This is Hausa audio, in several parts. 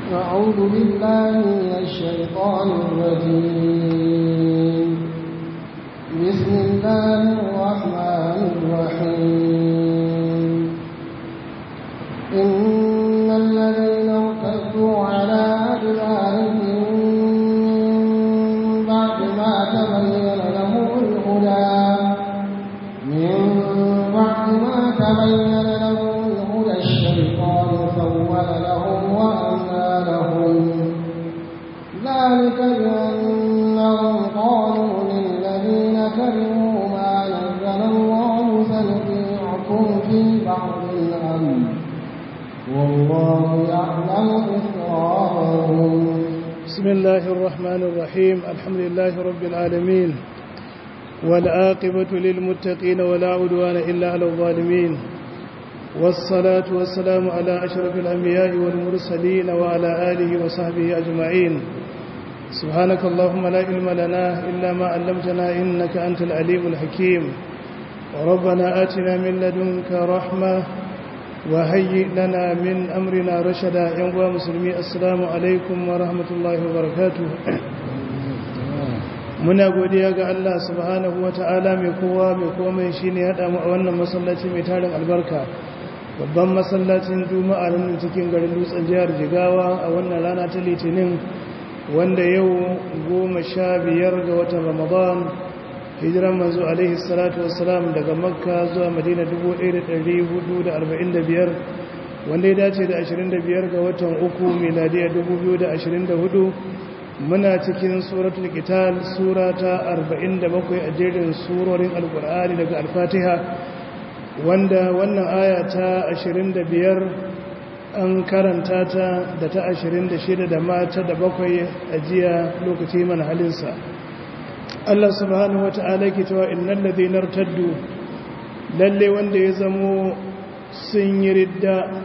أعوذ بالله من الشيطان الرجيم بسم الله الرحمن الرحيم إن الذين ارتدوا على أدبارهم من بعد ما تبين لهم الهدى من بعد ما تبين لهم الهدى الشيطان سول لهم وأملى لهم ذلك بأنهم قالوا للذين كرهوا ما نزل الله سنطيعكم في بعض الأمر والله يعلم إسرارهم بسم الله الرحمن الرحيم الحمد لله رب العالمين والعاقبة للمتقين ولا عدوان إلا على الظالمين والصلاة والسلام على أشرف الأنبياء والمرسلين وعلى آله وصحبه أجمعين سبحانك اللهم لا علم لنا إلا ما علمتنا إنك أنت العليم الحكيم وربنا آتنا من لدنك رحمة وهيئ لنا من أمرنا رشدا ينقوى مسلمي السلام عليكم ورحمة الله وبركاته muna godiya ga Allah subhanahu wata'ala mai kowa mai komai shine ya damu a wannan masallaci mai tarin albarka babban masallacin juma'a nan cikin garin dutsen jihar jigawa a wannan rana ta litinin wanda yau goma sha biyar ga watan ramadan hijiran manzo alaihi salatu wassalam daga makka zuwa madina 1445 wanda ya dace da 25 ga watan uku miladiya 2024 muna cikin suratul qital sura ta 47 a jerin surorin alqur'ani daga al-fatiha wanda wannan aya ta 25 an karanta ta da ta 26 da mata da bakwai a jiya lokaci mana halinsa Allah subhanahu wata'ala ke cewa innal ladhina irtaddu lalle wanda ya zamo sun yi ridda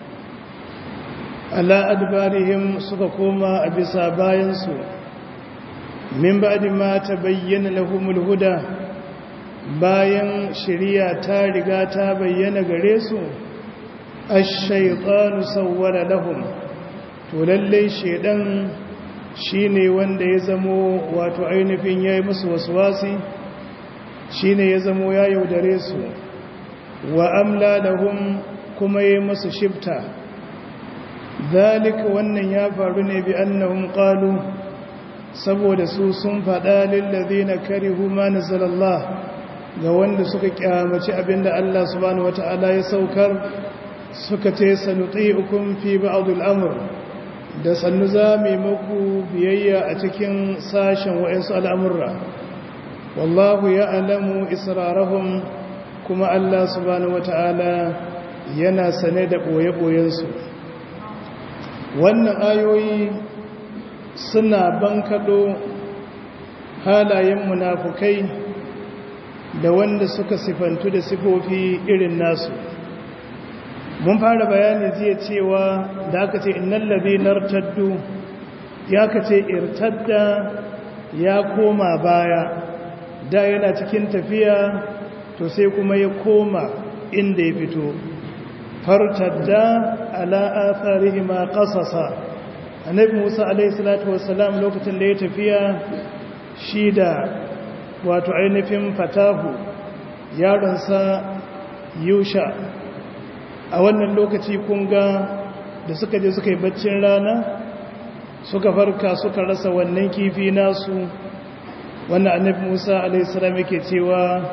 ala adbarihim suka koma a bisa bayansu min ba'di ma tabayyana lahumul huda bayan shari'a ta riga ta bayyana gare su ash-shaytanu sawwala lahum to lalle shedan shine wanda ya zamo wato ainihin yayi musu waswasi shine ya zamo ya yaudare su wa amla lahum kuma yayi musu shifta zalika wannan ya faru ne bi annahum qalu saboda su sun faɗa lillazina karihu ma nazalallah ga wanda suka kyamaci abinda Allah subhanahu wataala ya saukar suka ce sanuti'ukum fi ba'd al-amr da sannu za mu muku biyayya a cikin sashen wa'ansu al'amurra wallahu ya'lamu israrahum kuma Allah subhanahu wataala yana sane da boye-boyensu wannan ayoyi suna bankaɗo halayen munafukai da wanda suka sifantu da sifofi irin nasu mun fara bayani jiya cewa da aka ce innan labi nartaddu ya ka ce irtadda ya koma baya da yana cikin tafiya to sai kuma ya koma inda ya fito fartadda ala atharihima qasasa annabi Musa alayhi salatu wassalam lokacin da ya tafiya shi da wato ainihin fatahu yaronsa Yusha a wannan lokaci kun ga da suka je suka yi baccin rana suka farka suka rasa wannan kifi nasu wannan annabi Musa alayhi salam yake cewa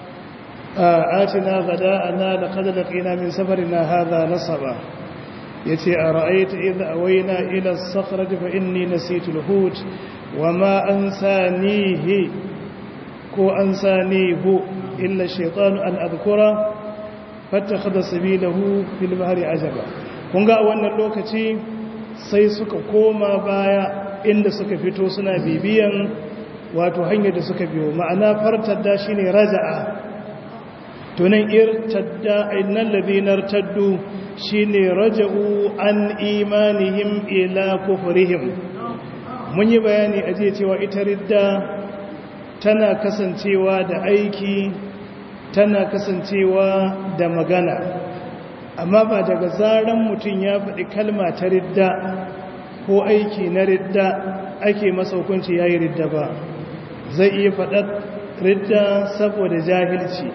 آتنا غداءنا لقد لقينا من سفرنا هذا نصبا يتي أرأيت إذ أوينا إلى الصخرة فإني نسيت الهوت وما أنسانيه كو أنسانيه إلا الشيطان أن أذكره فاتخذ سبيله في البحر عجبا kunga a wannan lokaci sai suka koma baya inda suka fito suna bibiyan wato hanyar da suka biyo ma'ana fartar da shine raja'a tunan irtadda innal ladina irtaddu shine raja'u an imanihim ila kufrihim mun yi bayani a jiya cewa ita ridda tana kasancewa da aiki tana kasancewa da magana amma ba daga zaran mutum ya faɗi kalma ta ridda ko aiki na ridda ake masa hukunci ya yi ridda ba zai iya faɗar ridda saboda jahilci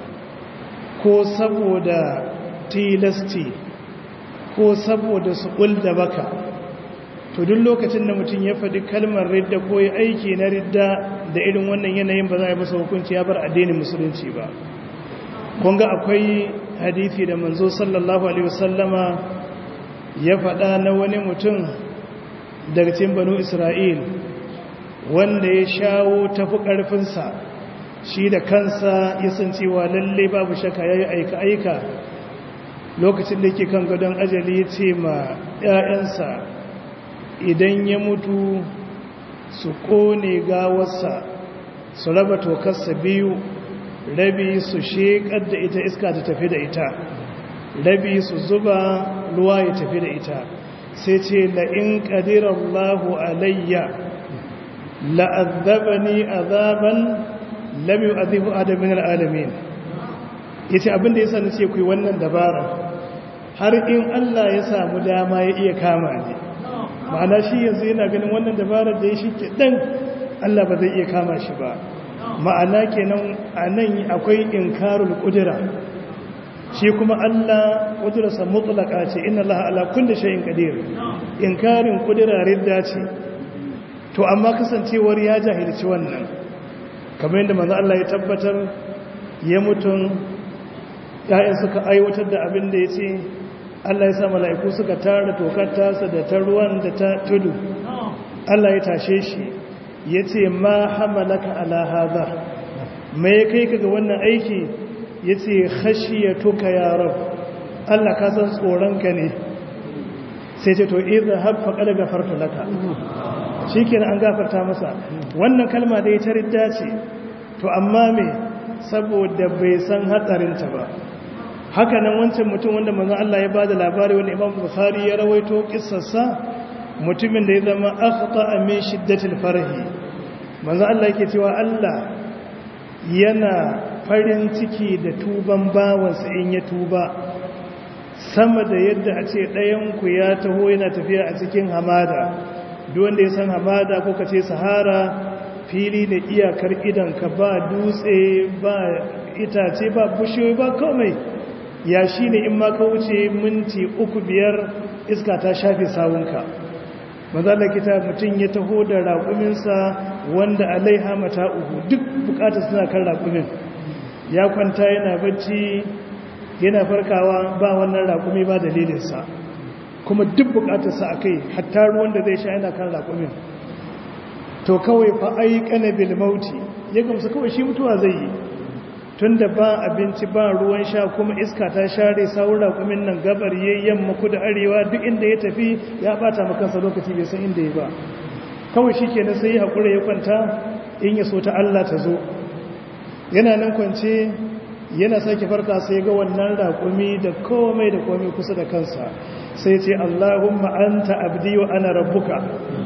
ko saboda tilasti ko saboda su da baka to duk lokacin da mutum ya faɗi kalmar ridda ko ya aiki na ridda da irin wannan yanayin ba za a yi masa hukunci ya bar addinin musulunci ba kunga akwai hadithi da manzo sallallahu alaihi wasallama ya faɗa na wani mutum daga cikin banu isra'il wanda ya shawo tafi ƙarfinsa shi da kansa ya san cewa lalle babu shaka ya yi aika-aika lokacin da yake kan gadon ajali ya ce ma 'ya'yansa idan ya mutu su ƙone gawarsa su raba tokarsa biyu rabi su sheƙar da ita iska ta tafi da ita rabi su zuba ruwa ya tafi da ita sai ce la'in ƙadirallahu alayya la'azzabani azaban lam yu'adhibu adamin alalamin yace abin da yasa nace ku wannan dabara har in Allah ya samu dama ya iya kama ni ma'ana shi yanzu yana ganin wannan dabarar da ya shi dan Allah ba zai iya kama shi ba ma'ana kenan anan akwai inkarul qudra shi kuma Allah qudrasa mutlaqa ce inna Allah ala kulli shay'in qadir inkarin qudra ridda ce to amma kasancewar ya jahilci wannan kamar yadda manzo Allah ya tabbatar ya mutun ya'yan suka aiwatar da abin da yace Allah ya sa mala'iku suka tara tokar tasa da ta ruwan da ta tudu Allah ya tashe shi yace ma hamalaka ala hadha me kai ka ga wannan aiki yace khashiyatuka ya rab Allah ka san tsoronka ne sai ce to idza haffa qad gafarta laka shikenan an gafarta masa wannan kalma da ita ridda ce to amma me saboda bai san hatsarinta ba haka nan wancan mutum wanda manzo Allah ya bada labari wanda Imam Bukhari ya rawaito kissarsa mutumin da ya zama akhta min shiddatil farhi manzo Allah yake cewa Allah yana farin ciki da tuban bawansa in ya tuba sama da yadda a ce ɗayan ku ya taho yana tafiya a cikin hamada duk wanda ya san hamada ko kace sahara fili da iyakar idanka ba dutse ba itace ba bushiyoyi ba komai ya shi ne in ma ka wuce minti uku biyar iska ta shafe sawunka mazalar kita mutum ya taho da raƙuminsa wanda alaiha mata uku duk bukatar suna kan raƙumin ya kwanta yana bacci yana farkawa ba wannan raƙumi ba dalilinsa kuma duk bukatarsa a kai hatta ruwan da zai sha yana kan raƙumin to kawai fa ai kanabil mauti ya gamsu kawai shi mutuwa zai yi tunda ba abinci ba ruwan sha kuma iska ta share saura kumin nan gabar yayyan maku da arewa duk inda ya tafi ya bata makansa lokaci bai san inda ya ba kawai shi kenan sai ya haƙura ya kwanta in ya so ta Allah ta zo yana nan kwance yana sake farka sai ga wannan raƙumi da komai da komai kusa da kansa sai ce Allahumma anta abdi wa ana rabbuka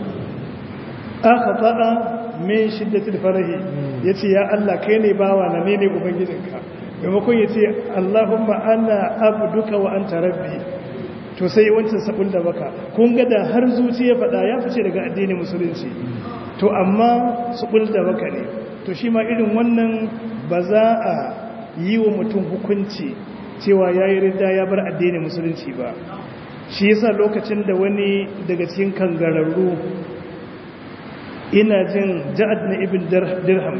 aka faɗa min shiddatil farahi yace ya Allah kai ne bawa na ne ne ubangijinka maimakon yace Allahumma ana abduka wa anta rabbi to sai wancan sabon da baka kun ga da har zuciya faɗa ya fice daga addinin musulunci to amma sabon da baka ne to shi ma irin wannan ba za a yi wa mutum hukunci cewa yayi ridda ya bar addinin musulunci ba shi yasa lokacin da wani daga cikin kangararru ina jin ja'ad na ibn dirham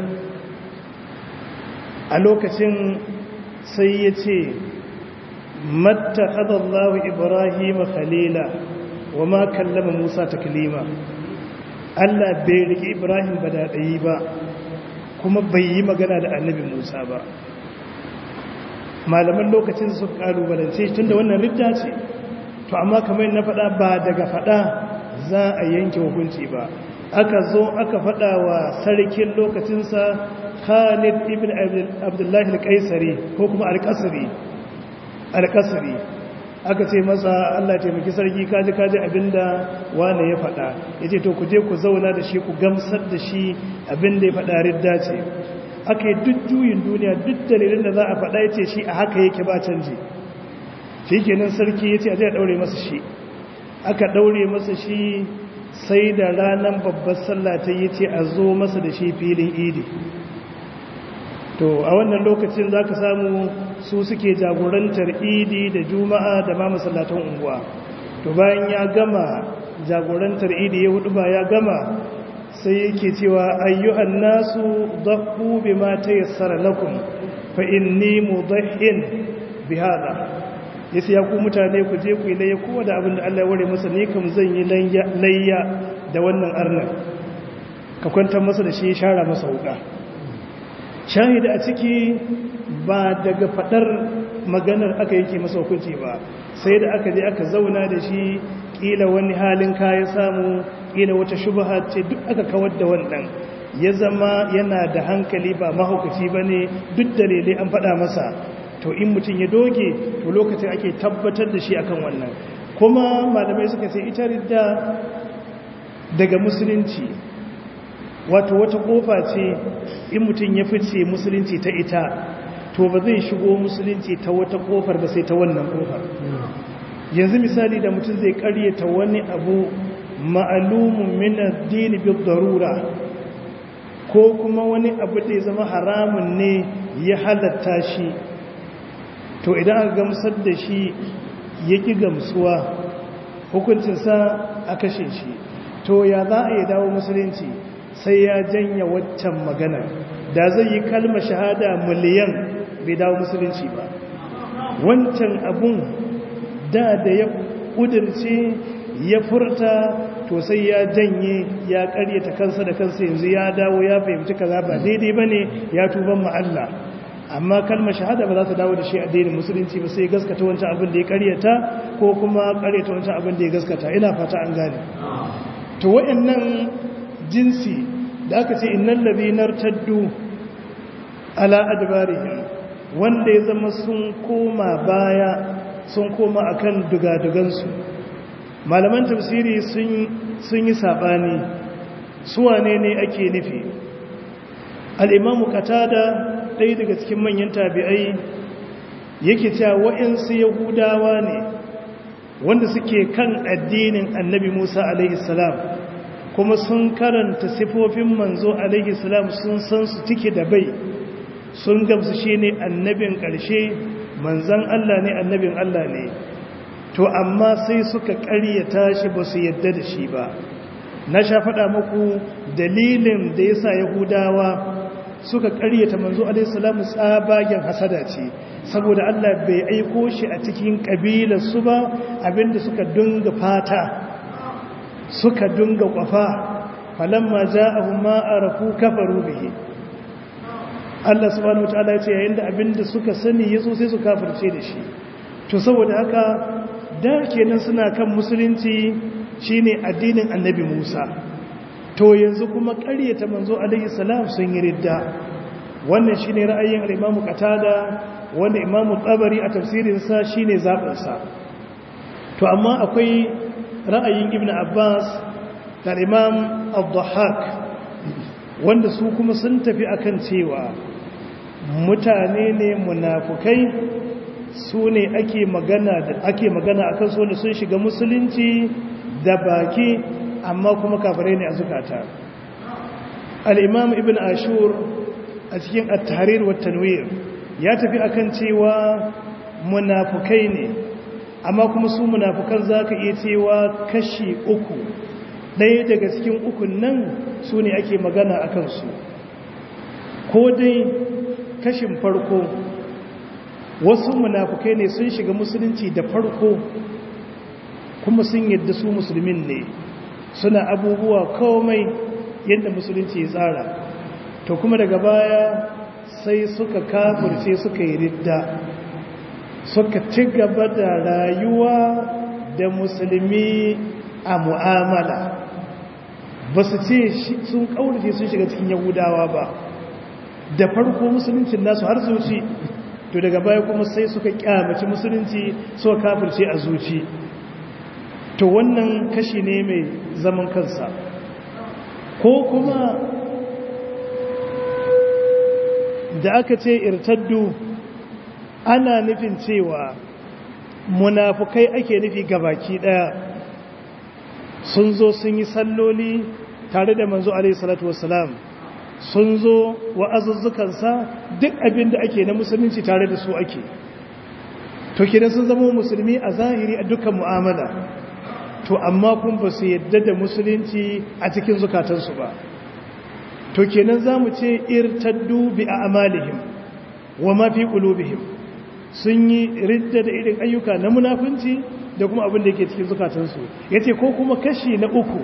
a lokacin sai ya ce matta ƙadallahu ibrahim khalila wa ma kallama musa ta kalima allah bai riƙe ibrahim ba da ɗayi ba kuma bai yi magana da annabi musa ba malaman lokacin su ƙalubalance tun da wannan ridda ce to amma kamar na faɗa ba daga faɗa za a yanke hukunci ba aka zo aka faɗa wa sarkin lokacinsa khalid ibn abdullahi al-qaisari ko kuma al-qasri al-qasri aka ce masa Allah taimaki sarki kaji kaji abinda wane ya faɗa yace to ku je ku zauna da shi ku gamsar da shi abinda ya faɗa ridda ce aka yi duk juyin duniya duk dalilin da za a faɗa yace shi a haka yake ba canji shikenan sarki yace a je a daure masa shi aka daure masa shi sai da ranar babbar sallah ta yi ce a zo masa da shi filin idi to a wannan lokacin za ka samu su suke jagorantar idi da juma'a da ma masallatan unguwa to bayan ya gama jagorantar idi ya hudu ba ya gama sai yake cewa ayyuhan nasu dhaqqu bima tayassara lakum fa inni mudahhin bihada yace ya ku mutane ku je ku yi layya kowa da abin da Allah ya ware masa ne kam zan yi layya da wannan arnan ka kwantar masa da shi ya share masa wuka shahida a ciki ba daga fadar maganar aka yake masa hukunci ba sai da aka je aka zauna da shi kila wani halin kaya samu kila wata shubha ce duk aka kawar da wannan ya zama yana da hankali ba mahaukaci ba ne duk dalilai an faɗa masa to in mutum ya doge to lokacin ake tabbatar da shi akan wannan kuma malamai suka ce ita ridda daga musulunci wato wata kofa ce in mutum ya fice musulunci ta ita to ba zai shigo musulunci ta wata kofar ba sai ta wannan kofar yanzu misali da mutum zai karyata wani abu ma'alumun min addini bi darura ko kuma wani abu da ya zama haramun ne ya halatta shi to idan aka gamsar da shi ya ƙi gamsuwa hukuncinsa a kashe shi to ya za a yi dawo musulunci sai ya janya waccan magana da zai yi kalma shahada miliyan bai dawo musulunci ba wancan abun da da ya ƙudurce ya furta to sai ya janye ya karyata kansa da kansa yanzu ya dawo ya fahimci kaza ba daidai bane ya tuban ma Allah amma kalmar shahada ba za ta dawo da shi addinin musulunci ba sai gaskata wancan abin da ya karyata ko kuma karyata wancan abin da ya gaskata ina fata an gane to wayannan jinsi da aka ce innal ladhina irtaddu ala adbarihim wanda ya zama sun koma baya sun koma akan dugadugansu malaman tafsiri sun yi saɓani suwane ne ake nufi al'imamu katada ɗaya daga cikin manyan tabi'ai yake cewa wa'insu yahudawa ne wanda suke kan addinin annabi musa alaihissalam kuma sun karanta sifofin manzo alaihissalam sun san su cike da bai sun gamsu shi ne annabin ƙarshe manzan allah ne annabin allah ne to amma sai suka ƙaryata shi ba su yadda da shi ba na sha faɗa muku dalilin da ya sa yahudawa suka ƙaryata manzo alaihissalamu tsabagen hasada ce saboda allah bai aiko shi a cikin ƙabilarsu ba abinda suka dunga fata suka dunga ƙwafa falamma ja'ahum ma arafu kafaru bihi Allah subhanahu wataala ya ce yayin da abinda suka sani yazo sai su kafirce da shi to saboda haka da kenan suna kan musulunci shine addinin annabi Musa to yanzu kuma ƙaryata manzo alaihi salam sun yi ridda wannan shine ra'ayin al-Imam Qatada wanda Imam Tabari a tafsirin sa shine zabin sa to amma akwai ra'ayin Ibn Abbas da Imam Abdulhaq wanda su kuma sun tafi akan cewa mutane ne munafukai su ne ake magana da ake magana akan su wanda sun shiga musulunci da baki amma kuma kafirai ne a zukata al-imam ibn ashur a cikin at-tahrir wa tanwir ya tafi akan cewa munafukai ne amma kuma su munafukan zaka iya cewa kashi uku ɗaya daga cikin ukun nan su ne ake magana akan su ko dai kashin farko wasu munafukai ne sun shiga musulunci da farko kuma sun yadda su musulmin ne suna abubuwa komai yadda musulunci ya tsara to kuma daga baya sai suka kafirce suka yi ridda suka ci gaba da rayuwa da musulmi a mu'amala ba su ce sun kaurace sun shiga cikin yahudawa ba da farko musuluncin nasu har zuci to daga baya kuma sai suka kyamaci musulunci suka kafirce a zuci to wannan kashi ne mai zaman kansa ko kuma da aka ce irtaddu ana nufin cewa munafukai ake nufi gabaki daya sun zo sun yi salloli tare da manzo alaihi salatu wassalam sun zo wa'azuzzukansa duk abin da ake na musulunci tare da su ake to kenan sun zama musulmi a zahiri a dukkan mu'amala to amma kun ba su yadda da musulunci a cikin zukatansu ba to kenan za mu ce irtaddu bi a amalihim wa ma fi qulubihim sun yi ridda da irin ayyuka na munafunci da kuma abin da yake cikin zukatansu yace ko kuma kashi na uku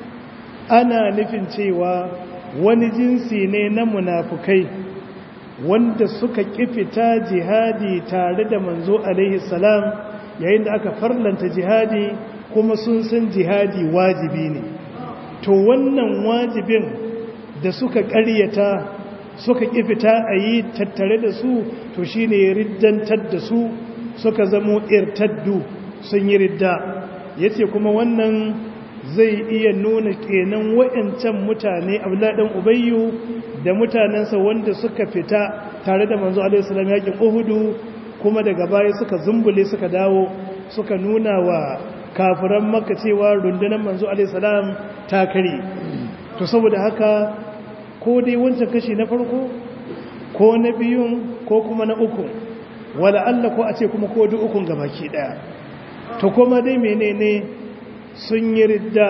ana nufin cewa wani jinsi ne na munafukai wanda suka kifita jihadi tare da manzo alaihi salam yayin da aka farlanta jihadi kuma sun san jihadi wajibi ne to wannan wajibin da suka ƙaryata suka kifita a yi tattare da su to shine riddantar da su suka zamo irtaddu sun yi ridda yace kuma wannan zai iya nuna kenan wa'ancan mutane abladan ubayyu da mutanensa wanda suka fita tare da manzo alaihi salam yakin uhudu kuma daga baya suka zumbule suka dawo suka nuna wa kafiran makka cewa rundunar manzo alaihi salam ta kare to saboda haka ko dai wancan kashi na farko ko na biyun ko kuma na uku wala Allah ko a ce kuma ko duk ukun gabaki daya to kuma dai menene sun yi ridda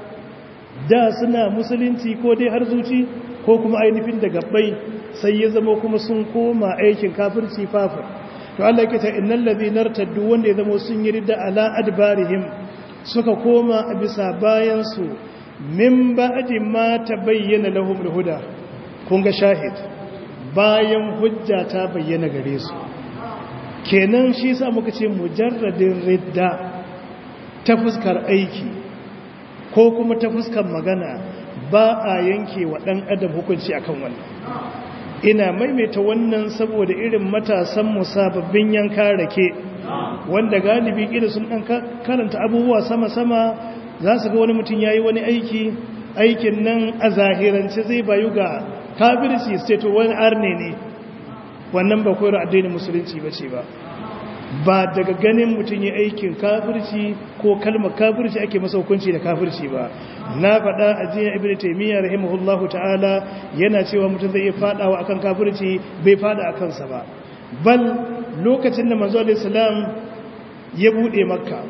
da suna musulunci ko dai har zuci ko kuma ainihin da gabbai sai ya zama kuma sun koma aikin kafirci fafir to Allah yake ta innal ladhina irtaddu wanda ya zama sun yi ridda ala adbarihim suka koma a bisa bayan su min ba'di ma tabayyana lahum alhuda kun ga shahid bayan hujja ta bayyana gare su kenan shi sa muka ce mujarradin ridda ta fuskar aiki ko kuma ta fuskar magana ba a yanke wa ɗan adam hukunci akan wannan ina maimaita wannan saboda irin matasan musababbin yanka rake wanda galibi ƙida sun ɗan karanta abubuwa sama-sama za su ga wani mutum ya yi wani aiki aikin nan a zahirance zai bayu ga kafirci state wani arne ne wannan ba koyar addinin musulunci ba ce ba ba daga ganin mutum ya aikin kafirci ko kalmar kafirci ake masa hukunci da kafirci ba na faɗa a jiya ibn taymiya rahimahullahu ta'ala yana cewa mutum zai iya faɗawa akan kafirci bai faɗa a kansa ba bal lokacin da manzo alaihi salam ya bude makka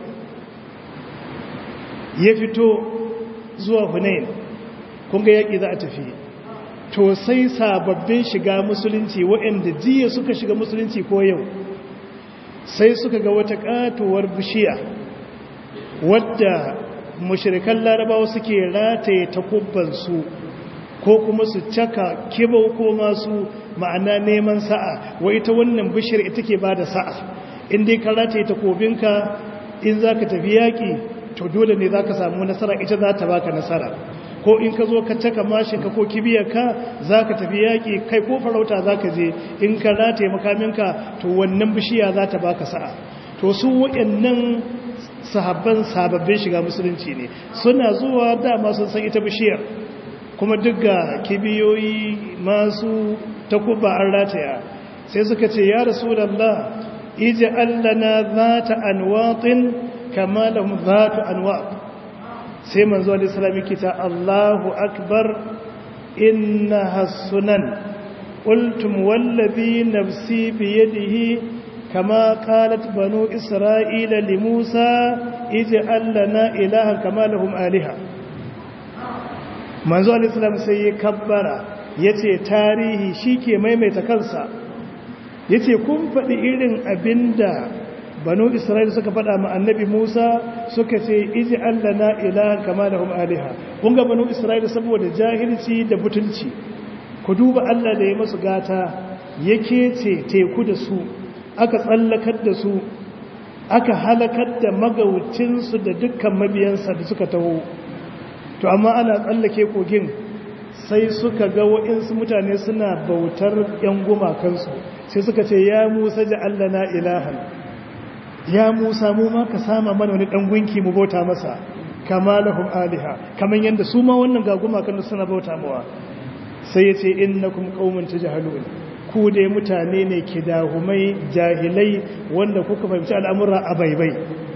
ya fito zuwa hunain kun ga yaki za a tafi to sai sababbin shiga musulunci waɗanda jiya suka shiga musulunci ko yau sai suka ga wata katuwar bishiya wadda mushirikan larabawa suke rataye takubbansu ko kuma su caka kibau ko masu ma'ana neman sa'a wa ita wannan bishiyar ita ke ba da sa'a in dai ka rataye takobinka in za ka tafi yaƙi to dole ne za ka samu nasara ita za ta baka nasara ko in ka zo ka caka mashinka ko kibiyarka za ka tafi yaƙi kai ko farauta za ka je in ka rataye makaminka to wannan bishiya za ta baka sa'a to su waɗannan sahabban sababbin shiga musulunci ne suna zuwa dama sun san ita bishiyar kuma duk ga kibiyoyi masu takuba an rataya sai suka ce ya rasulallah iji allana za ta anwatin kama da za ta anwat sai manzo alisalami kita allahu akbar inna hassunan ƙultum wallabi nafsi biyadihi كما قالت بنو إسرائيل لموسى اجعل لنا إلها كما لهم آلهة manzo al-islam sai ya kabbara yace tarihi shike maimaita kansa yace kun faɗi irin abinda banu isra'ila suka faɗa ma annabi Musa suka ce iji allana ilahan kama lahum aliha kun ga banu isra'ila saboda jahilci da butulci ku duba Allah da ya masu gata yake ce teku da su aka tsallakar da su aka halakar da magaucinsu da dukkan mabiyansa da suka taho to amma ana tsallake kogin sai suka ga wa'insu mutane suna bautar yan gumakansu sai suka ce ya musa ji Allah na ilahan ya musa mu ma ka sama mana wani dan gunki mu bauta masa kama lahum aliha kaman yanda su ma wannan ga gumakan suna bauta mawa sai ya ce innakum qaumun tajhalun ku dai mutane ne ke dahumai jahilai wanda kuka fahimci al'amura a baibai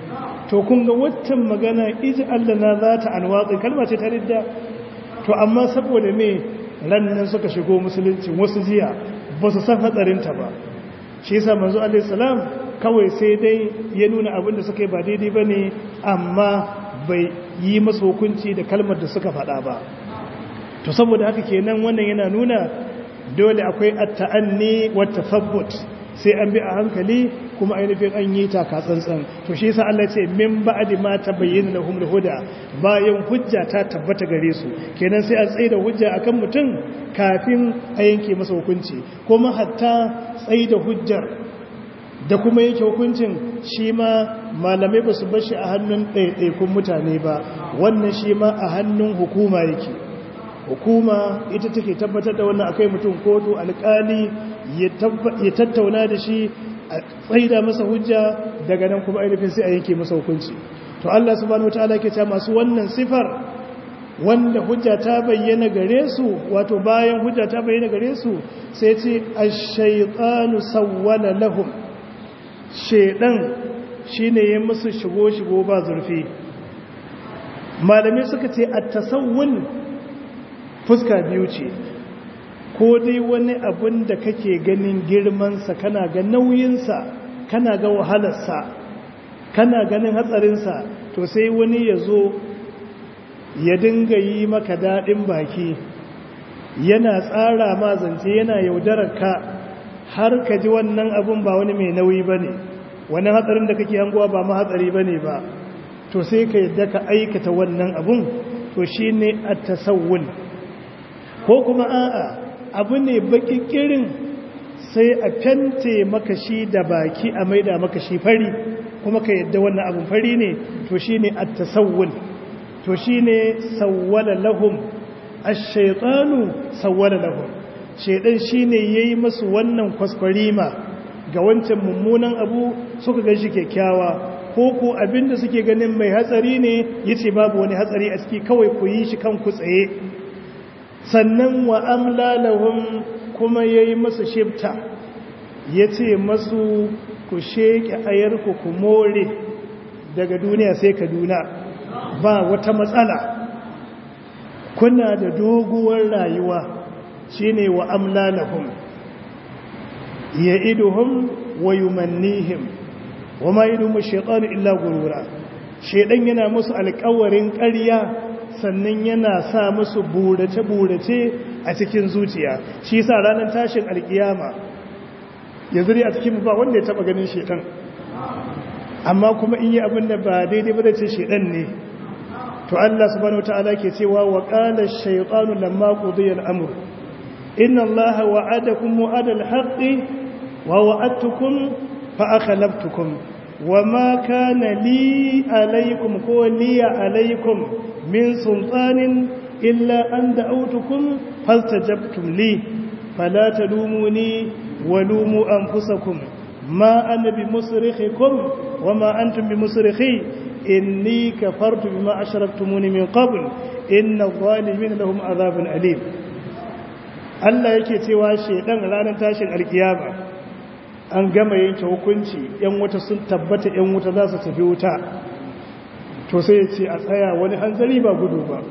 to kun ga waccan magana iji Allah na za ta alwatsi kalma ce ta ridda to amma saboda me rannan suka shigo musulunci wasu jiya ba su san hatsarinta ba shi yasa manzo alaihi salam kawai sai dai ya nuna abin da suka yi ba daidai ba ne amma bai yi masu hukunci da kalmar da suka faɗa ba to saboda haka kenan wannan yana nuna dole akwai at-ta'anni wa tathabbut sai an bi a hankali kuma ainihin an yi taka tsantsan to shi yasa Allah ce min ba'di ma tabayyana lahum al-huda bayan hujja ta tabbata gare su kenan sai a tsaida hujja akan mutum kafin a yanke masa hukunci kuma hatta tsaida hujjar da kuma yake hukuncin shi ma malamai ba su bashi a hannun ɗaiɗaikun mutane ba wannan shi ma a hannun hukuma yake hukuma ita take tabbatar da wannan akai mutum kotu alƙali ya tattauna da shi a tsaida masa hujja daga nan kuma ainihin sai a yanke masa hukunci to Allah subhanahu wataala ke cewa masu wannan sifar wanda hujja ta bayyana gare su wato bayan hujja ta bayyana gare su sai ce ash-shaytanu sawwala lahum shedan shine ya musu shigo shigo ba zurfi malamai suka ce at-tasawwul fuska biyu ce ko dai wani abun da kake ganin girmansa kana ga nauyinsa kana ga wahalarsa kana ganin hatsarinsa to sai wani ya zo ya dinga yi maka daɗin baki yana tsara ma zance yana yaudarar ka har ka ji wannan abun ba wani mai nauyi ba ne wani hatsarin da kake hangowa ba ma hatsari ba ne ba to sai ka yadda ka aikata wannan abun to shi ne a tasawun ko kuma a'a abu ne bakikirin sai a fente maka shi da baki a maida maka shi fari kuma ka yadda wannan abun fari ne to shi ne a tasawun to shi ne sawwala lahum ash-shaytanu sawwala lahum shaydan shine yayi musu wannan kwaskwarima ga wancan mummunan abu suka ga shi kyakkyawa ko ko abinda suke ganin mai hatsari ne yace babu wani hatsari a ciki kawai ku yi shi kanku tsaye sannan wa amla lahum kuma yayi musu shifta yace masu ku sheke ayarku ku more daga duniya sai kaduna ba wata matsala kuna da doguwar rayuwa shine wa amlalahum ya'iduhum wa yumannihim wama yadumu shaytanu illa gurura shaydan yana musu alƙawarin ƙarya sannan yana sa musu burace burace a cikin zuciya shi yasa ranar tashin alkiyama yanzu dai a cikin ba wanda ya taba ganin shaydan amma kuma in yi abin da ba daidai ba da ce shaydan ne to Allah subhanahu wataala ke cewa wa qala ash-shaytanu lamma qudiya al-amr inna Allaha wa'adakum wa'adal haqqi wa wa'adtukum fa akhlaftukum wama kana li alaykum ko li alaykum min sultanin illa an da'awtukum fastajabtum li fala talumuni wa lumu anfusakum ma ana bi musrikhikum wama antum bi musrikhi inni kafartu bima ashraktumuni min qabl inna adh-dhalimin lahum adhabun alim Allah yake cewa shedan ranar tashin alkiyama an gama yanke hukunci yan wuta sun tabbata yan wuta za su tafi wuta to sai ya ce a tsaya wani hanzari ba gudu ba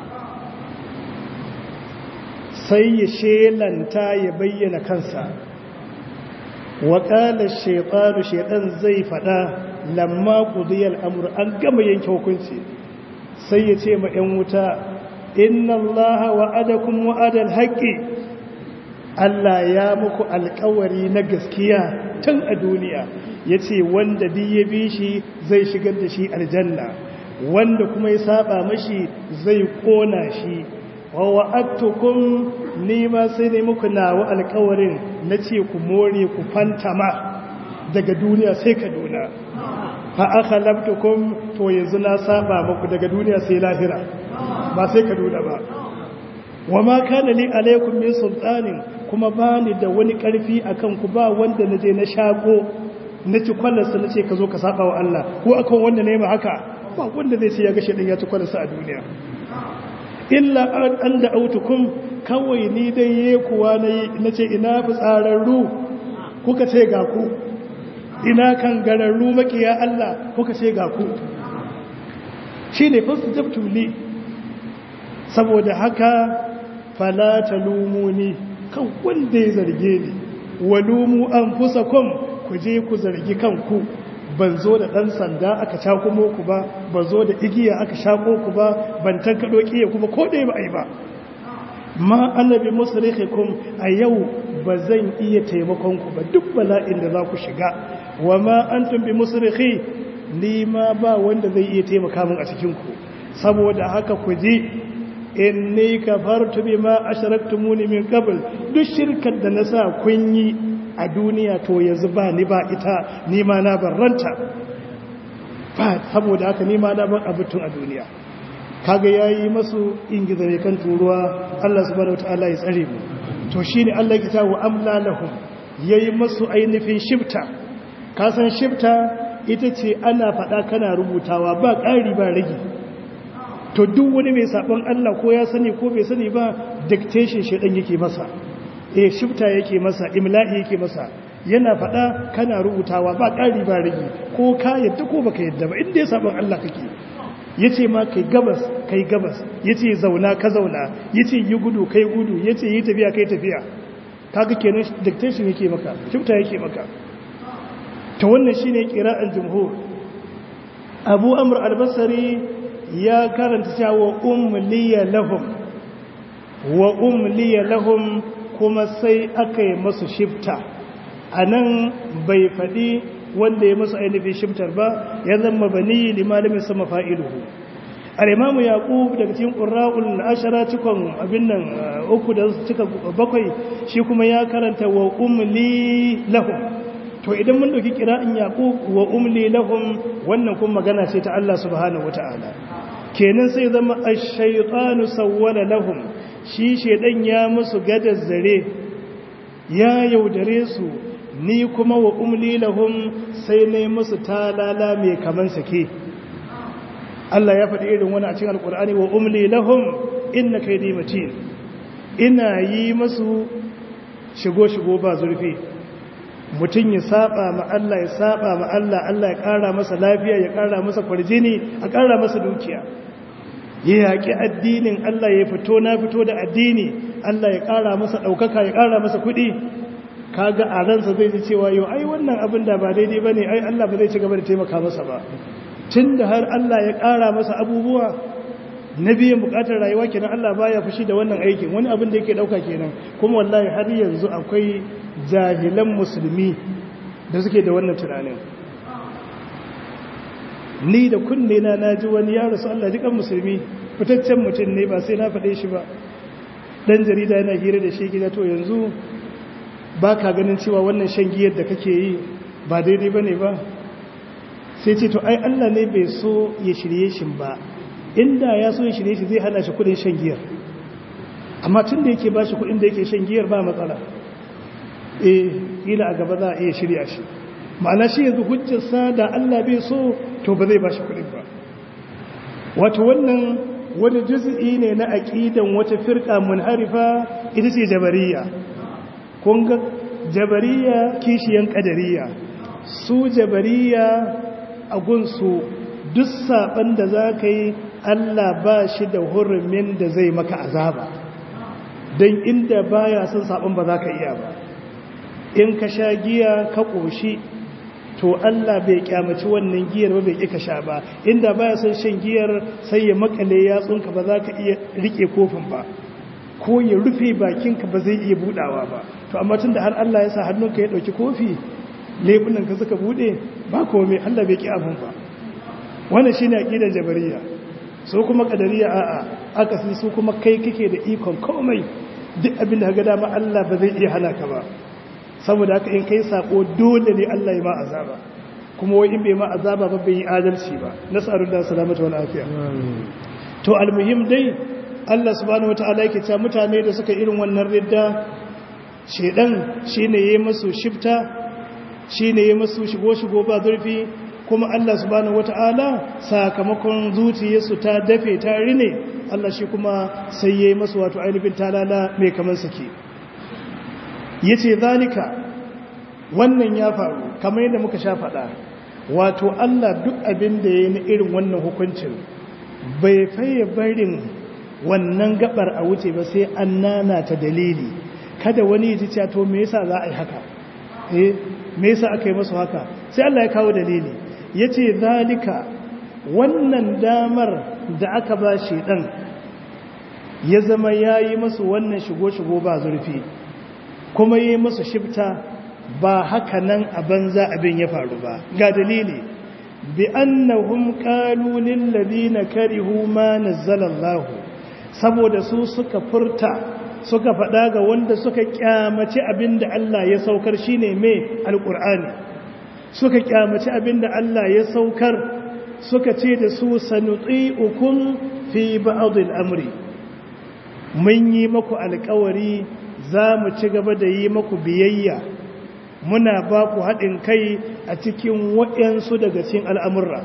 sai ya shelanta ya bayyana kansa wa qala ash-shaytanu shaytan zai fada lamma qudiyal amr an gama yanke hukunci sai ya ce ma ‘yan wuta inna allaha wa'adakum wa'adal haqqi Allah ya muku alkawari na gaskiya tun a duniya ya ce wanda bi ya bi shi zai shigar da shi aljanna wanda kuma ya saba mashi zai kona shi wa wa'adtukum ni ma sai ne muku nawa alkawarin na ce ku more ku fantama daga duniya sai kaduna fa aka labtukum to yanzu na saba muku daga duniya sai lahira ba sai kaduna ba wa ma kana li alaikum min sultanin kuma ba ni da wani karfi akan ku ba wanda naje na shako na ci kwallarsa na ce ka zo ka saba wa Allah ko akan wanda ne ma haka ba wanda zai ce ya ga shedan ya ci kwallarsa a duniya illa an da autukum kawai ni dai ye kuwa na ce ina fi tsararru kuka ce ga ku ina kan gararru makiya Allah kuka ce ga ku shi ne fasu jabtuli saboda haka falata lumuni kan wanda ya zarge ni walumu an fusa kun ku je ku zargi kanku ban zo da ɗan sanda aka cakumo ku ba ban zo da igiya aka shako ku ba ban tankaɗo ƙiya kuma ko ɗaya ba a yi ba ma annabi musrikhikum a yau ba zan iya taimakon ku ba duk bala'in da za ku shiga wa ma antum bi musrikhi ni ma ba wanda zai iya taimaka min a cikin ku saboda haka ku ji inni kafartu bima ashraktumuni min qabl duk shirkar da na sa kun yi a duniya to yanzu ba ni ba ita ni ma na barranta ba saboda haka ni ma na bar abutun a duniya kaga yayi masu ingiza ne kan turuwa Allah subhanahu wataala ya tsare mu to shine Allah ya tawo amla lahum yayi masu ainihin shifta ka san shifta ita ce ana faɗa kana rubutawa ba ƙari ba rage to duk wani mai sabon Allah ko ya sani ko bai sani ba dictation shedan yake masa eh shifta yake masa imla'i yake masa yana faɗa kana rubutawa ba ƙari ba rage ko ka yadda ko baka yadda ba inda ya sabon Allah kake yace ma kai gabas kai gabas yace zauna ka zauna yace yi gudu kai gudu yace yi tafiya kai tafiya kaga kenan dictation yake maka shifta yake maka to wannan shine qira'an jumhur Abu Amr al-Basri ya karanta cewa umliya lahum wa umliya lahum kuma sai aka yi masu shifta anan bai faɗi wanda ya masu ainihin shiftar ba ya zama bani limalimin sama fa'iluhu al'imamu yaƙub daga cikin ƙura'ul ashara cikon abin nan uku da cika bakwai shi kuma ya karanta wa umli lahum to idan mun ɗauki ƙira'in yaƙub wa umli lahum wannan kuma magana ce ta Allah subhanahu wata'ala kenan sai zama ash-shaytanu sawwala lahum shi shedan ya musu gadar zare ya yaudare su ni kuma wa umli lahum sai ne musu talala mai kaman sake Allah ya faɗi irin wani a cikin alkur'ani wa umli lahum inna kaydi matin ina yi musu shigo shigo ba zurfi mutum ya saba ma Allah ya saba ma Allah Allah ya ƙara masa lafiya ya ƙara masa kwarjini a ƙara masa dukiya ya yaƙi addinin Allah ya fito na fito da addini Allah ya ƙara masa ɗaukaka ya ƙara masa kuɗi kaga a ransa zai ji cewa yau ai wannan abin da ba daidai ba ne ai Allah ba zai ci gaba da taimaka masa ba tun da har Allah ya ƙara masa abubuwa na biyan buƙatar rayuwa kenan Allah baya fushi da wannan aikin wani abin da yake ɗauka kenan kuma wallahi har yanzu akwai jahilan musulmi da suke da wannan tunanin ni da kunne na naji wani ya rasu Allah jikan musulmi fitaccen mutum ne ba sai na faɗe shi ba dan jarida yana hira da shi gida to yanzu ba ka ganin cewa wannan shan giyar da kake yi ba daidai ba ne ba sai ce to ai Allah ne bai so ya shirye shi ba inda ya so ya shirye shi zai hana shi kudin shan giyar amma tun da yake ba shi kudin da yake shan giyar ba matsala eh ila a gaba za a iya shirya shi ma'ana shi yanzu hujjarsa da Allah bai so to ba zai ba shi kudin ba wato wannan wani juz'i ne na aqidan wata firqa munharifa ita ce jabariya kun ga jabariya kishiyan kadariya su jabariya a gunsu duk saban da za ka yi Allah ba shi da hurumin da zai maka azaba don inda baya son saban ba za ka iya ba in ka sha giya ka ƙoshi to Allah bai kyamaci wannan giyar ba bai ƙi ka sha ba inda baya son shan giyar sai ya makale yatsunka ba za ka iya rike kofin ba ko ya rufe bakinka ba zai iya budawa ba to amma tunda har Allah ya sa hannunka ya dauki kofi lebunan ka suka bude ba komai Allah bai ki abun ba wannan shine aqidar jabariya so kuma qadariya a'a aka sai su kuma kai kake da ikon komai duk abin da ga dama Allah ba zai iya halaka ba saboda haka in kai sako dole ne Allah ya ma azaba kuma wai in bai ma azaba ba bai yi adalci ba nasarullahu salamatu wal afiya to almuhim dai Allah subhanahu wata'ala yake cewa mutane da suka irin wannan ridda shedan shine yayi musu shifta shine yayi musu shigo shigo ba zurfi kuma Allah subhanahu wata'ala sakamakon zuciyarsu ta dafe ta rine Allah shi kuma sai yayi musu wato ainihin talala mai kaman sake yace zalika wannan ya faru kamar yadda muka sha faɗa wato Allah duk abin da ya yi na irin wannan hukuncin bai faye barin wannan gabar a wuce ba sai an nana ta dalili kada wani ya ji cewa to me yasa za a yi haka eh me yasa aka yi masu haka sai Allah ya kawo dalili yace zalika wannan damar da aka ba shi dan ya zama yayi masu wannan shigo shigo ba zurfi kuma yi masu shifta ba haka nan a banza abin ya faru ba ga dalili bi annahum qalu lil ladina karihu ma nazzala Allah saboda su suka furta suka faɗa ga wanda suka kyamaci abinda Allah ya saukar shine me alqur'ani suka kyamaci abinda Allah ya saukar suka ce da su sanuti'ukum fi ba'd al-amri mun yi maku alƙawari za mu ci gaba da yi maku biyayya muna ba ku haɗin kai a cikin waɗansu daga cikin al'amurra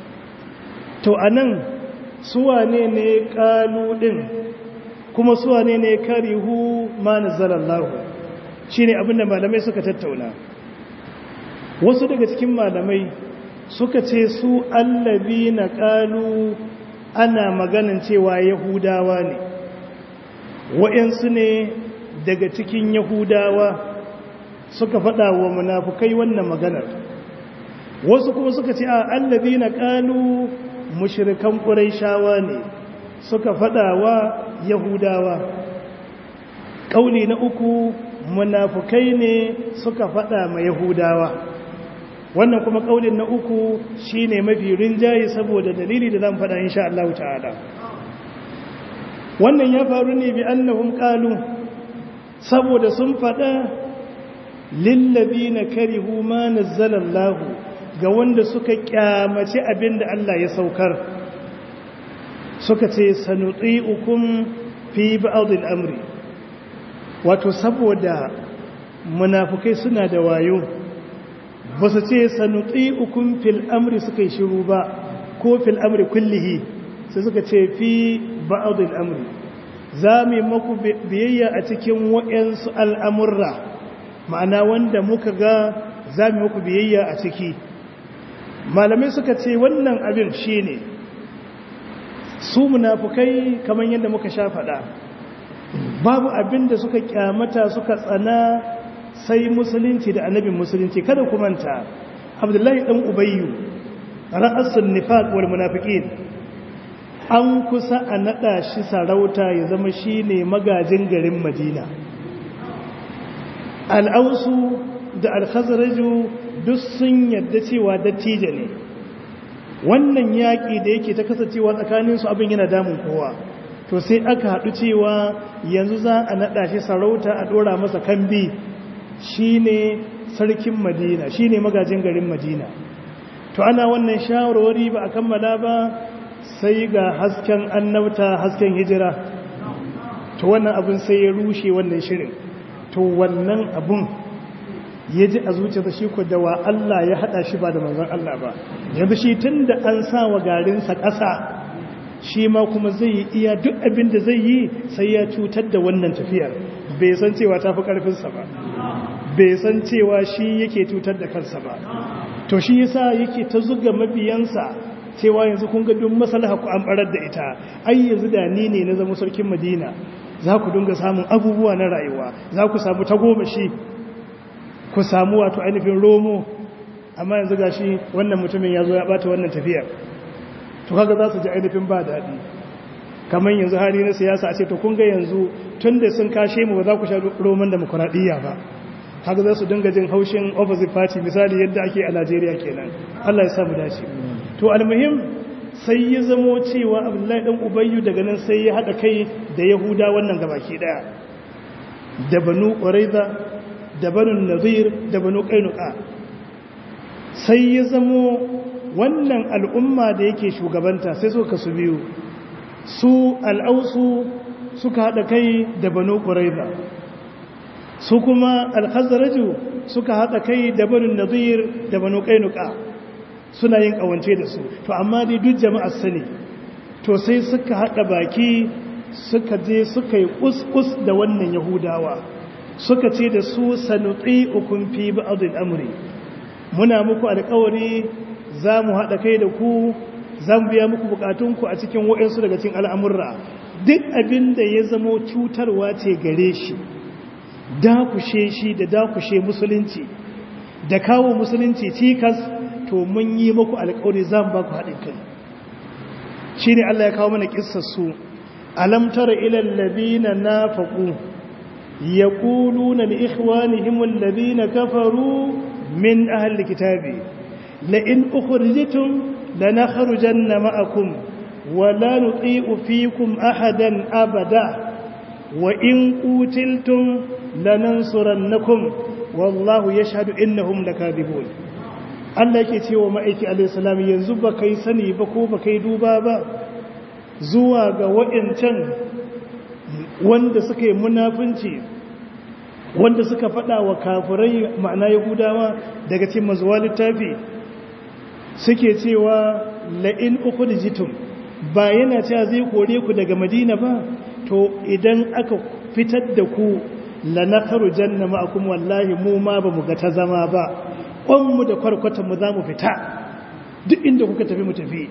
to a nan suwane ne ƙalu ɗin kuma suwane ne karihu ma na zalallahu shi ne abinda malamai suka tattauna wasu daga cikin malamai suka ce su allabi na ƙalu ana maganin cewa yahudawa ne waɗansu ne daga cikin yahudawa suka faɗa wa munafukai wannan maganar wasu kuma suka ce a allabi na ƙalu mushirikan ƙuraishawa ne suka faɗa wa yahudawa ƙauli na uku munafukai ne suka faɗa ma yahudawa wannan kuma ƙaulin na uku shine mafi rinjaye saboda dalili da zan faɗa insha Allah ta'ala wannan ya faru ne bi annahum qalu saboda sun faɗa lillazina karihu ma nazzalallahu ga wanda suka kyamaci abinda Allah ya saukar suka ce sanuti'ukum fi ba'd al-amri wato saboda munafukai suna da wayo ba su ce sanuti'ukum fil amri suka yi shiru ba ko fil amri kullihi sai suka ce fi ba'd al-amri za mu yi maku biyayya a cikin waɗansu al'amurra ma'ana wanda muka ga za mu muku biyayya a ciki malamai suka ce wannan abin shi ne su munafukai kamar yadda muka sha faɗa babu abin da suka kyamata suka tsana sai musulunci da annabin musulunci kada ku manta abdullahi ɗan ubayyu ra'asun nifaq wal munafiqin an kusa a naɗa shi sarauta ya zama shi ne magajin garin madina al'ausu da alhazaraju duk sun yadda cewa dattijo ne wannan yaƙi da yake ta kasancewa tsakaninsu abin yana damun kowa to sai aka haɗu cewa yanzu za a naɗa shi sarauta a ɗora masa kambi shi ne sarkin madina shi ne magajin garin madina to ana wannan shawarwari ba a kammala ba sai ga hasken annabta hasken hijira to wannan abin sai ya rushe wannan shirin to wannan abun ya ji a zuciyarsa shi ko da wa Allah ya hada shi ba da manzon Allah ba yanzu shi tun da an sa wa garinsa ƙasa shi ma kuma zai yi iya duk abin da zai yi sai ya cutar da wannan tafiyar bai san cewa ta fi ƙarfinsa ba bai san cewa shi yake cutar da kansa ba to shi yasa yake ta zuga mabiyansa cewa yanzu kun ga duk maslaha ku an barar da ita ai yanzu da ni ne na zama sarkin Madina za ku dinga samun abubuwa na rayuwa za ku samu tagomashi ku samu wato ainihin romo amma yanzu gashi wannan mutumin ya zo ya bata wannan tafiyar to kaga za su ji ainihin ba daɗi kamar yanzu hali na siyasa a ce to kun ga yanzu tun da sun kashe mu ba za ku sha roman demokuraɗiyya ba haka za su dinga jin haushin opposite party misali yadda ake a najeriya kenan allah ya samu dace to almuhim sai ya zamo cewa abdullahi dan ubayyu daga nan sai ya haɗa kai da yahuda wannan gabaki ɗaya da banu ƙwaraiza da banu nazir da banu ƙainuka sai ya zamo wannan al'umma da yake shugabanta sai suka su biyu su al'ausu suka haɗa kai da banu ƙwaraiza su kuma alhazaraju suka haɗa kai da banu nazir da banu ƙainuka suna yin ƙawance da su to amma dai duk jama'ar sani to sai suka haɗa baki suka je suka yi ƙus da wannan yahudawa suka ce da su sanuti ukun fi ba'd al-amri muna muku alƙawari za mu haɗa kai da ku zan biya muku bukatunku a cikin waɗansu daga cikin al'amurra duk abin da ya zamo cutarwa ce gare shi dakushe shi da dakushe musulunci da kawo musulunci cikas to mun yi muku alkawari zan ba ku haɗin kai shi ne Allah ya kawo mana ƙissarsu alamtar ilal labina na faƙu ya ƙulu na ikhwanihimun labina kafaru min ahal kitabi la'in ukhrijtum لنخرجن معكم ولا نطيع فيكم أحدا أبدا وإن قتلتم لننصرنكم والله يشهد إنهم لكاذبون Allah yake cewa ma'aiki alaihissalam yanzu ba kai sani ba ko ba kai duba ba zuwa ga waɗancan wanda suka yi munafunci wanda suka faɗa wa kafirai ma'ana yahudawa daga cikin mazuwa littafi suke cewa la'in uku dijitum ba yana cewa zai kore ku daga madina ba to idan aka fitar da ku lanakaru janna ma'akum wallahi mu ma ba mu ga ta zama ba ƙwanmu da kwarkwatanmu za mu fita duk inda kuka tafi mu tafi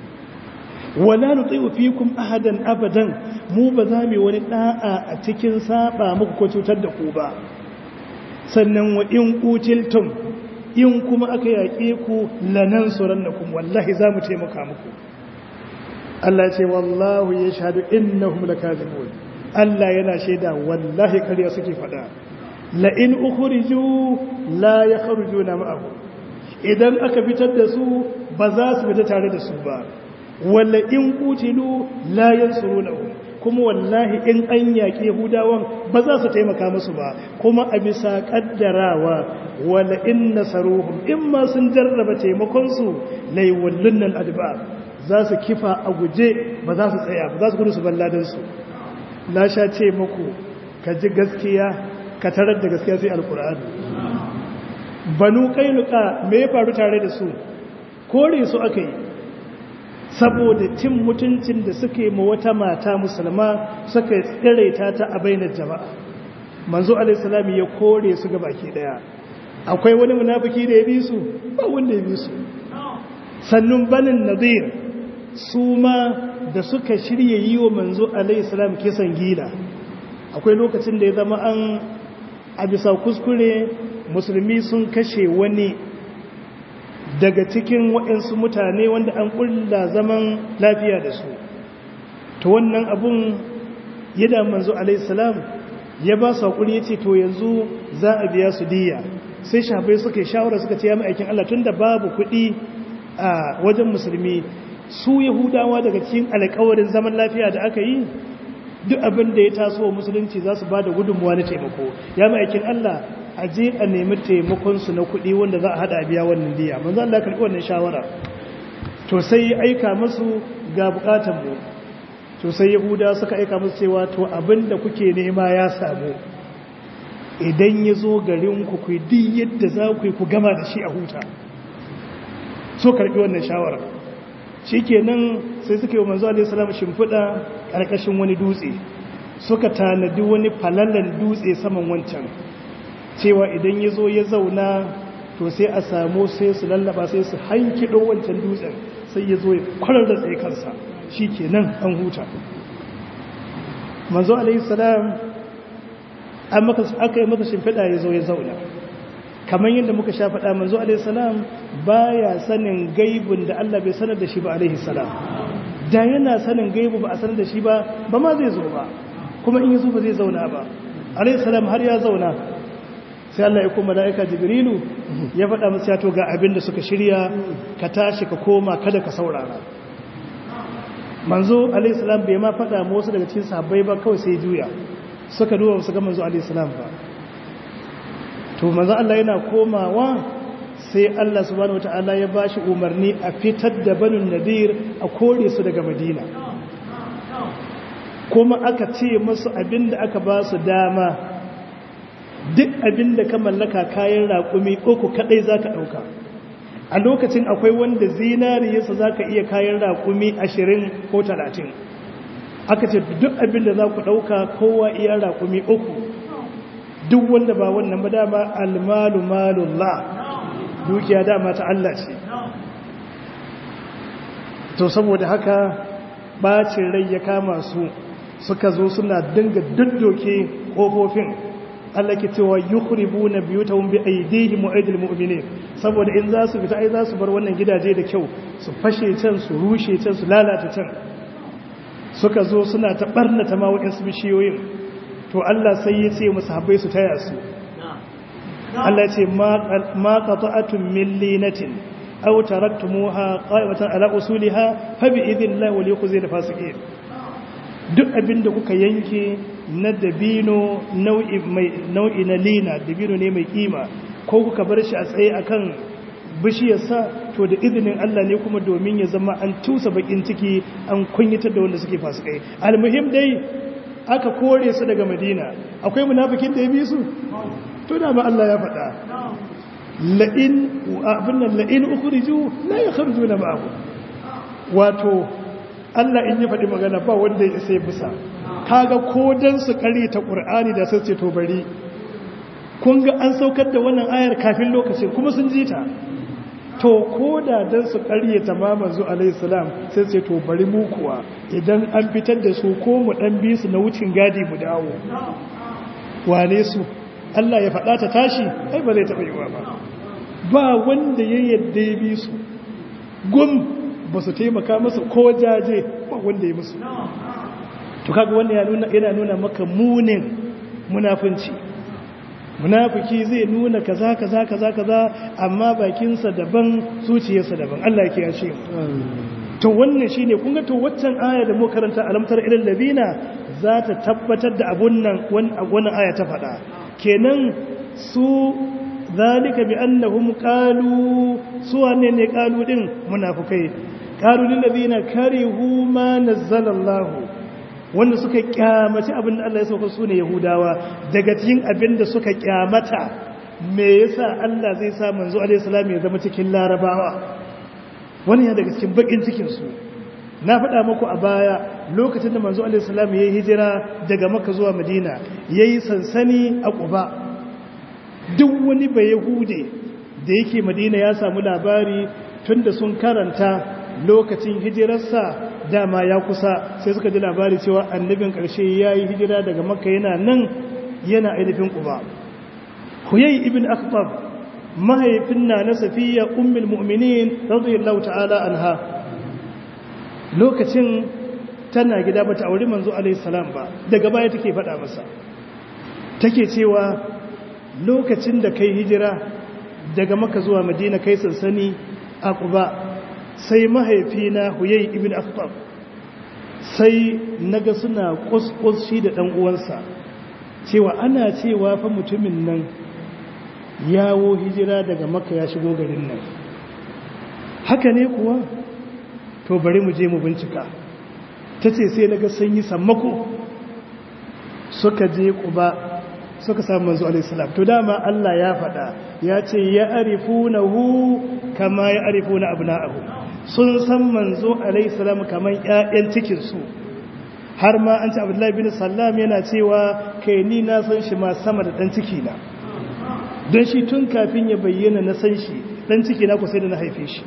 wala nuti'u fikum ahadan abadan mu ba za mu wani da'a a cikin saba muku ko cutar da ku ba sannan wa in qutiltum in kuma aka yaƙe ku lanan surannakum wallahi za mu taimaka muku Allah ce wallahu ya shahadu innahum lakazibun Allah yana shaida wallahi kariya suke faɗa la in ukhriju la yakhrujuna ma'ahu idan aka fitar da su ba za su fita tare da su ba walla in qutilu la yansurunahu kuma wallahi in an yaƙi yahudawan ba za su taimaka musu ba kuma a bisa ƙaddarawa wala in nasaruhum in ma sun jarraba taimakonsu laiwallun nan adba za su kifa a guje ba za su tsaya ba za su gudu su balladansu na sha ce muku ka ji gaskiya ka tarar da gaskiya sai alkur'ani banu kainuka me ya faru tare da su kore su aka yi saboda cin mutuncin da suke ma wata mata musulma suka tsiraita ta a bainar jama'a manzo alaihissalam ya kore su ga baki daya akwai wani munafiki da ya bi su ba wanda ya bi su sannun banin nadir su ma da suka shirya yi wa manzo alaihissalam kisan gila akwai lokacin da ya zama an a bisa kuskure musulmi sun kashe wani daga cikin waɗansu mutane wanda an ƙulla zaman lafiya da su to wannan abun yada manzo alaihissalam ya ba su haƙuri ya ce to yanzu za a biya su diya sai shafai suka yi shawara suka ce ya ma'aikin Allah tun da babu kuɗi a wajen musulmi su yahudawa daga cikin alƙawarin zaman lafiya da aka yi duk abin da ya taso wa musulunci za su ba da gudunmuwa na taimako ya ma'aikin Allah a je a nemi taimakonsu na kuɗi wanda za a haɗa a biya wannan diya manzo Allah karɓi wannan shawara to sai ya aika musu ga buƙatar mu to sai yahuda suka aika musu cewa to abin da kuke nema ya samu idan ya zo garin ku ku di yadda za ku yi ku gama da shi a huta so karɓi wannan shawara shikenan sai suka yi manzo alaihi salam shimfiɗa ƙarƙashin wani dutse suka tanadi wani falalan dutse saman wancan cewa idan ya zo ya zauna to sai a samu sai su lallaba sai su hankido wancan dutsen sai ya zo ya kwarar da tsaye kansa shi ke nan an huta manzo alaihi salam aka yi masa shimfiɗa ya zo ya zauna kamar yadda muka sha faɗa manzo alaihi salam ba ya sanin gaibun da Allah bai sanar da shi ba alaihi salam da yana sanin gaibu ba a sanar da shi ba ba ma zai zo ba kuma in yi zo ba zai zauna ba alaihi salam har ya zauna sai Allah ya kuma mala'ika jibrilu ya faɗa masu yato ga abin da suka shirya ka tashi ka koma kada ka saurara manzo alaihissalam bai ma faɗa ma wasu daga cikin sahabbai ba kawai sai juya suka duba su ga manzo alaihissalam ba to manzo Allah yana komawa sai Allah subhanahu wata'ala ya ba shi umarni a fitar da banin nadir a kore su daga madina kuma aka ce masu abin da aka ba su dama duk abin da ka mallaka kayan raƙumi uku kaɗai za ka ɗauka a lokacin akwai wanda zinariyarsa za ka iya kayan raƙumi ashirin ko talatin aka ce duk abin da za ku ɗauka kowa iya raƙumi uku duk wanda ba wannan ba dama almalu malullah dukiya dama ta Allah ce to saboda haka bacin rai ya kama su suka zo suna dinga duddoke kofofin Allah ke cewa yukhribuna biyutahum bi aydihim wa aydil mu'minin saboda in za su fita ai za su bar wannan gidaje da kyau su fashe can su rushe can su lalata can suka zo suna ta barnata ma wa'insu bishiyoyin to Allah sai ya ce musu habbai su taya su Allah ce ma qata'atun min linatin aw taraktumuha qa'imatan ala usuliha fa bi idhnillahi wa liyukhzil fasiqin duk abinda kuka yanke na dabino nau'i mai nau'i na lina dabino ne mai kima ko kuka bar shi a tsaye akan bishiyarsa to da izinin Allah ne kuma domin ya zama an tusa bakin ciki an kunyatar da wanda suke fasikai almuhim dai aka kore su daga madina akwai munafikin da ya bi su to da ba Allah ya faɗa la'in abin nan la'in ukhriju la yakhrujuna ma'ahu wato Allah in ya faɗi magana ba wanda ya isa bisa kaga ko dan su kare ta Qur'ani da sai ce to bari kun ga an saukar da wannan ayar kafin lokacin kuma sun ji ta to ko da dan su ƙarye tamaman zu alaihi salam sai ce to bari mu kuwa idan an fitar da su ko mu dan bi su na wucin gadi mu dawo wane su Allah ya faɗa ta tashi ai ba zai taɓa yiwa ba ba wanda ya yadda ya bi su gum ba su taimaka masa ko jaje ba wanda ya musu to kaga wannan yana nuna maka munin munafunci munafiki zai nuna kaza kaza kaza kaza amma bakinsa daban zuciyarsa daban Allah ya kiyashe to wannan shine kun ga to waccan aya da mu karanta alamtar ilal ladina za ta tabbatar da abun nan wannan aya ta faɗa kenan su zalika bi annahum qalu su wane ne qalu din munafikai qalu lil ladina karihu ma nazzala Allah wanda suka kyamaci abin da Allah ya sauka su ne Yahudawa daga cikin abin da suka kyamata me yasa Allah zai sa manzo alaihi salam ya zama cikin larabawa wani ya daga cikin bakin cikin su na faɗa muku a baya lokacin da manzo alaihi salam ya yi hijira daga Makka zuwa Madina yayi sansani a Quba duk wani bai Yahude da yake Madina ya samu labari tunda sun karanta lokacin hijirarsa dama ya kusa sai suka ji labari cewa annabin ƙarshe ya yi hijira daga makka yana nan yana ainihin ƙuba huyai ibn akhtab mahaifin na na safiya ummul mu'minin radiyallahu ta'ala anha lokacin tana gida bata auri manzo alaihi salam ba daga baya take faɗa masa take cewa lokacin da kai hijira daga makka zuwa madina kai sansani a ƙuba sai mahaifina huyai ibn akhtab sai naga suna kuskus shi da dan uwansa cewa ana cewa fa mutumin nan yawo hijira daga makka ya shigo garin nan haka ne kuwa to bari mu je mu bincika tace sai naga sun yi sammako suka je kuba suka samu manzo alaihi salam to dama Allah ya faɗa ya ce ya arifunahu kama ya arifuna abna'ahu sun san manzo alaihissalam kamar ƴaƴan cikinsu har ma an ci abdullahi bin sallam yana cewa kai ni na san shi ma sama da ɗan ciki na don shi tun kafin ya bayyana na san shi ɗan ciki na kusa da na haife shi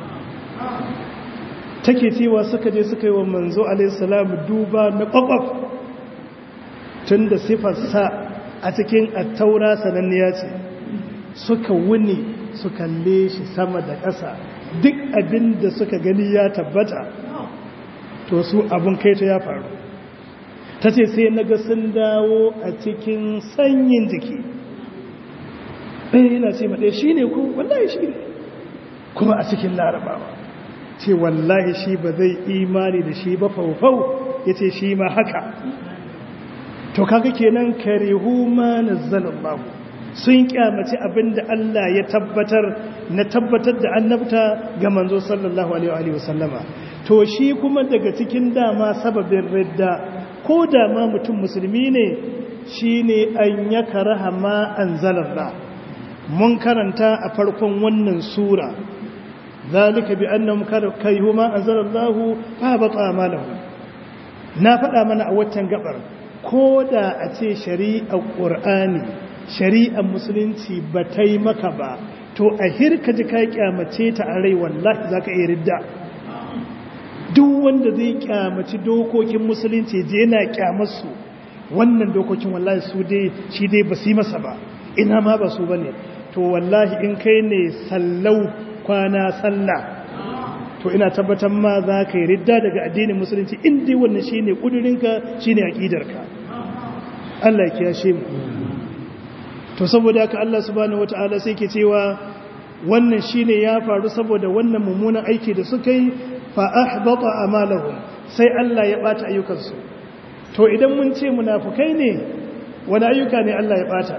take cewa suka je suka yi wa manzo alaihissalam duba na ƙwaƙwaf tun da sifarsa a cikin attaura sananniya ce suka wuni su kalle shi sama da ƙasa duk abin da suka gani ya tabbata to su abin kaita ya faru ta ce sai na ga sun dawo a cikin sanyin jiki ɗaya yana ce maɗaya shi ne ko wallahi shi ne kuma a cikin larabawa ce wallahi shi ba zai imani da shi ba faufau ya ce shi ma haka to kaga kenan karihu ma nazzalallahu sun kyamaci abin da Allah ya tabbatar na tabbatar da annabta ga manzo sallallahu alaihi wasallama to shi kuma daga cikin dama sababin ridda ko dama mutum musulmi ne shine an ya karaha ma anzalallah mun karanta a farkon wannan sura zalika bi annahum karihu ma anzalallahu fa bata amalahu na faɗa mana a waccan gabar ko da a ce shari'ar ƙur'ani shari'ar musulunci ba ta yi maka ba to a hirka ji ka kyamace ta a rai wallahi za ka iya ridda duk wanda zai kyamaci dokokin musulunci je yana kyamarsu wannan dokokin wallahi su dai shi dai ba su yi masa ba ina ma ba su ba ne to wallahi in kai ne sallau kwana sallah to ina tabbatar ma za ka yi ridda daga addinin musulunci inda wannan shi ne ƙudurinka shi ne aƙidarka Allah ya kiyashe mu to saboda haka Allah subhanahu wata'ala sai ke cewa wannan shine ya faru saboda wannan mummunan aiki da suka yi fa ahbata amalahum sai Allah ya bata ayyukansu to idan mun ce munafukai ne wani ayyuka ne Allah ya bata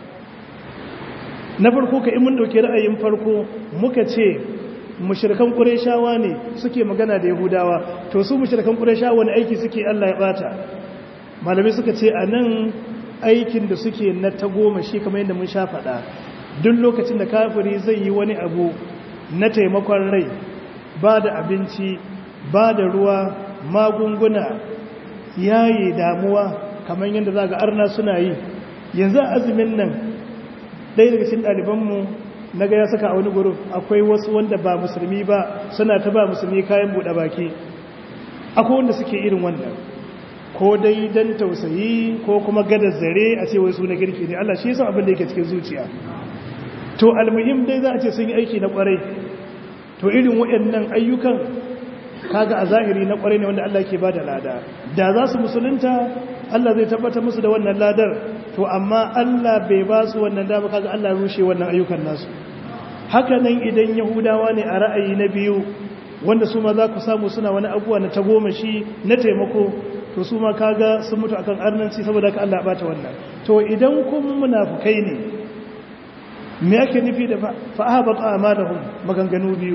na farko ka in mun dauke ra'ayin farko muka ce mushrikan qurayshawa ne suke magana da yahudawa to su mushrikan qurayshawa wani aiki suke Allah ya bata malamai suka ce anan aikin da suke na ta goma shi kamar yadda mun sha faɗa duk lokacin da kafiri zai yi wani abu na taimakon rai ba da abinci ba da ruwa magunguna yayi damuwa kamar yadda za ga arna suna yi yanzu a azumin nan ɗaya daga cikin ɗalibanmu na ga ya saka a wani guruf akwai wasu wanda ba musulmi ba suna ta ba musulmi kayan buɗe baki akwai wanda suke irin wannan ko dai don tausayi ko kuma gada zare a ce wai suna girki ne Allah shi yasa abin da yake cikin zuciya to almuhim dai za a ce sun yi aiki na kwarai to irin waɗannan ayyukan kaga a zahiri na kwarai ne wanda Allah ke bada lada da za su musulunta Allah zai tabbatar musu da wannan ladar to amma Allah bai ba su wannan dama kaga Allah rushe wannan ayyukan nasu haka nan idan yahudawa ne a ra'ayi na biyu wanda su ma za ku samu suna wani abuwa na tagomashi na taimako to su ma kaga sun mutu akan arnanci saboda ka Allah bata wannan to idan kun munafukai ne me yake nufi da fa'abata amalahum maganganu biyu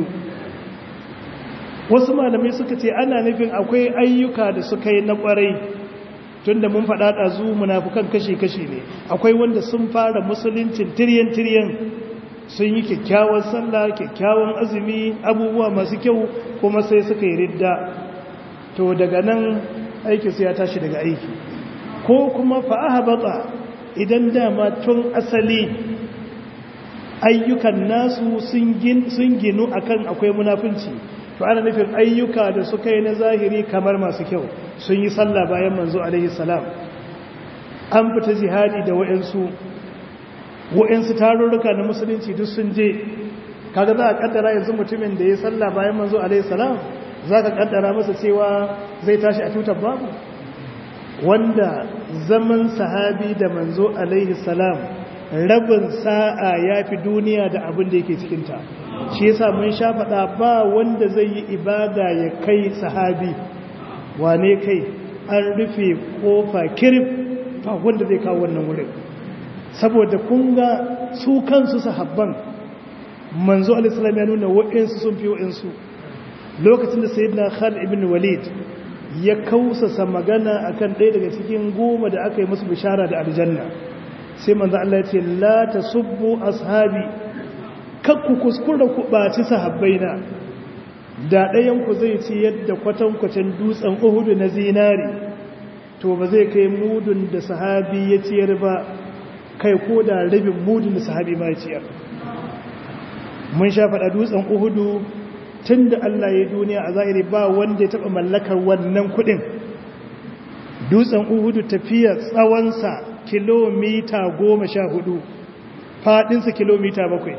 wasu malamai suka ce ana nufin akwai ayyuka da suka yi na kwarai tunda mun faɗa ɗazu munafukan kashe-kashe ne akwai wanda sun fara musuluncin tiryan-tiryan sun yi kyakkyawan sallah kyakkyawan azumi abubuwa masu kyau kuma sai suka yi ridda to daga nan aikinsu ya tashi daga aiki ko kuma fa'ahabata idan dama tun asali ayyukan nasu sun ginu akan akwai munafunci to ana nufin ayyuka da suka yi na zahiri kamar masu kyau sun yi sallah bayan manzo alaihi salam an fita jihadi da wa'ansu wa'ansu tarurruka na musulunci duk sun je kaga za a kaddara yanzu mutumin da ya sallah bayan manzo alaihi salam za ka kaddara masa cewa zai tashi a tutar babu wanda zaman sahabi da manzo alaihi salam rabin sa'a ya fi duniya da abin da yake cikinta shi yasa mun sha faɗa ba wanda zai yi ibada ya kai sahabi wane kai an rufe kofa kirif ba wanda zai kawo wannan wurin saboda kun ga su kansu sahabban manzo alisalam ya nuna wa'insu sun fi wa'insu lokacin da sayyidina Khalid ibn Walid ya kausasa magana akan ɗaya daga cikin goma da aka yi musu bishara da aljanna sai manzo Allah ya ce la tasubbu ashabi kakku kuskura ku baci sahabbaina da ɗayan ku zai ci yadda kwatankwacin dutsen Uhud na zinari to ba zai kai mudun da sahabi ya ciyar ba kai ko da rabin mudun da sahabi ma ya ciyar mun sha faɗa dutsen Uhudu tun da Allah ya duniya a zahiri ba wanda ya taɓa mallakar wannan kuɗin dutsen uhudu tafiya tsawonsa kilomita goma sha hudu faɗinsa kilomita bakwai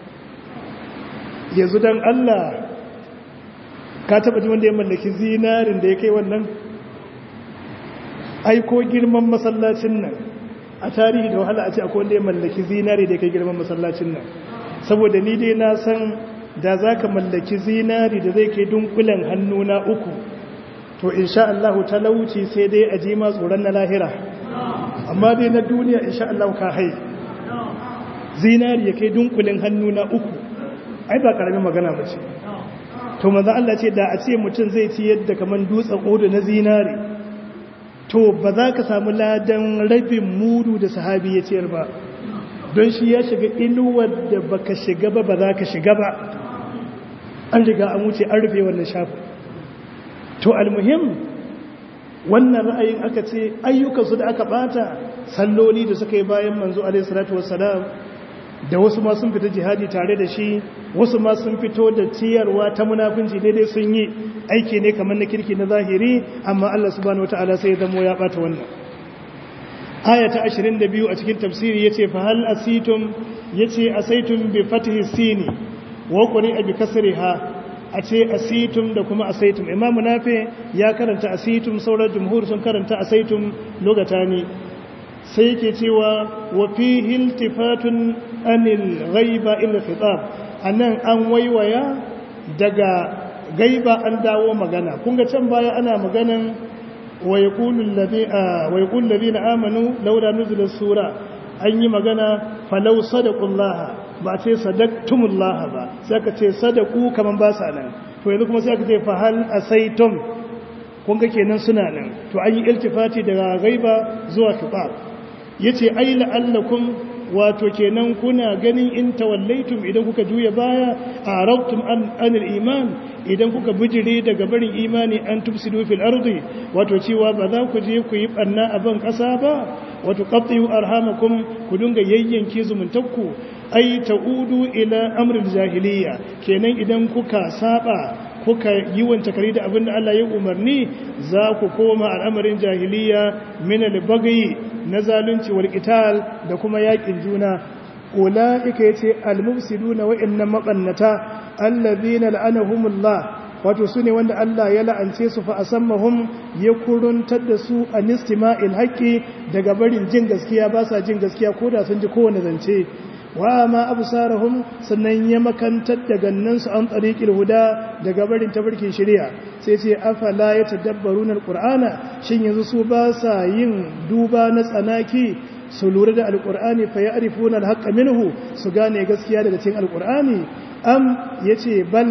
yanzu don Allah ka taɓa ji wanda ya mallaki zinarin da ya kai wannan aiko girman masallacin nan a tarihi da wahala a ce akwai wanda ya mallaki zinari da ya kai girman masallacin nan saboda ni dai na san da za ka mallaki zinari da zai kai dunkulen hannu na uku to insha Allah talauci sai dai a ji ma tsoron na lahira amma dai na duniya insha Allah ka hai zinari ya kai dunkulen hannu na uku ai ba karamin magana ba ce to maza Allah ce da a ce mutum zai ci yadda kamar dutsen odu na zinari to ba za ka samu ladan rabin mudu da sahabi ya ciyar ba don shi ya shiga inuwar da baka shiga ba ba za ka shiga ba an riga an wuce an rufe wannan shafin to almuhim wannan ra'ayin aka ce ayyukansu da aka bata salloli da suka yi bayan manzo alaihi salatu wassalam da wasu ma sun fita jihadi tare da shi wasu ma sun fito da ciyarwa ta munafinci daidai sun yi aiki ne kamar na kirki na zahiri amma Allah subhanahu wataala sai ya zamo ya bata wannan aya ta 22 a cikin tafsiri yace fa hal asitum yace asaitum bi fathi sini wa quri'a bi kasriha a ce asitum da kuma asaitum imamu nafi ya karanta asitum sauran jumhur sun karanta asaitum logatani sai ke cewa wa fi hiltifatun anil ghaiba illa khitab anan an waiwaya daga gaiba an dawo magana kun ga can baya ana maganan wa yaqulu alladhina wa yaqulu alladhina amanu laula nuzila sura an yi magana falau sadaqullaha ba ce sadaqtumullaha ba sai aka ce sadaku kaman ba sa nan to yanzu kuma sai aka ce fa hal asaitum kun ga kenan suna nan to an yi iltifati daga gaiba zuwa khitab yace ai la'allakum wato kenan kuna ganin in tawallaitum idan kuka juya baya arabtum an anil iman idan kuka bijire daga barin imani an tufsidu fil ardi wato cewa ba za ku je ku yi barna a ban kasa ba wato qattu arhamakum ku dinga yayyanke zumuntakku ai ta'udu ila amril jahiliya kenan idan kuka saba kuka yi wanta kare da abin da Allah ya umarni za ku koma al'amarin jahiliya min al-baghi na zalunci wal qital da kuma yakin juna ulaika yace al-mufsiduna wa inna maqannata alladhina la'anahumullah wato sune wanda Allah ya la'ance su fa asammahum ya kuruntar da su anistima'il haqqi daga barin jin gaskiya ba sa jin gaskiya koda sun ji kowane zance wa ma absarahum sannan ya makantar da gannansu an tsariƙil huda daga barin tabarkin shari'a sai ce afala ya tadabbaruna alqur'ana shin yanzu su ba sa yin duba na tsanaki su lura da alqur'ani fa ya'rifuna alhaqqa minhu su gane gaskiya daga cikin alqur'ani am yace bal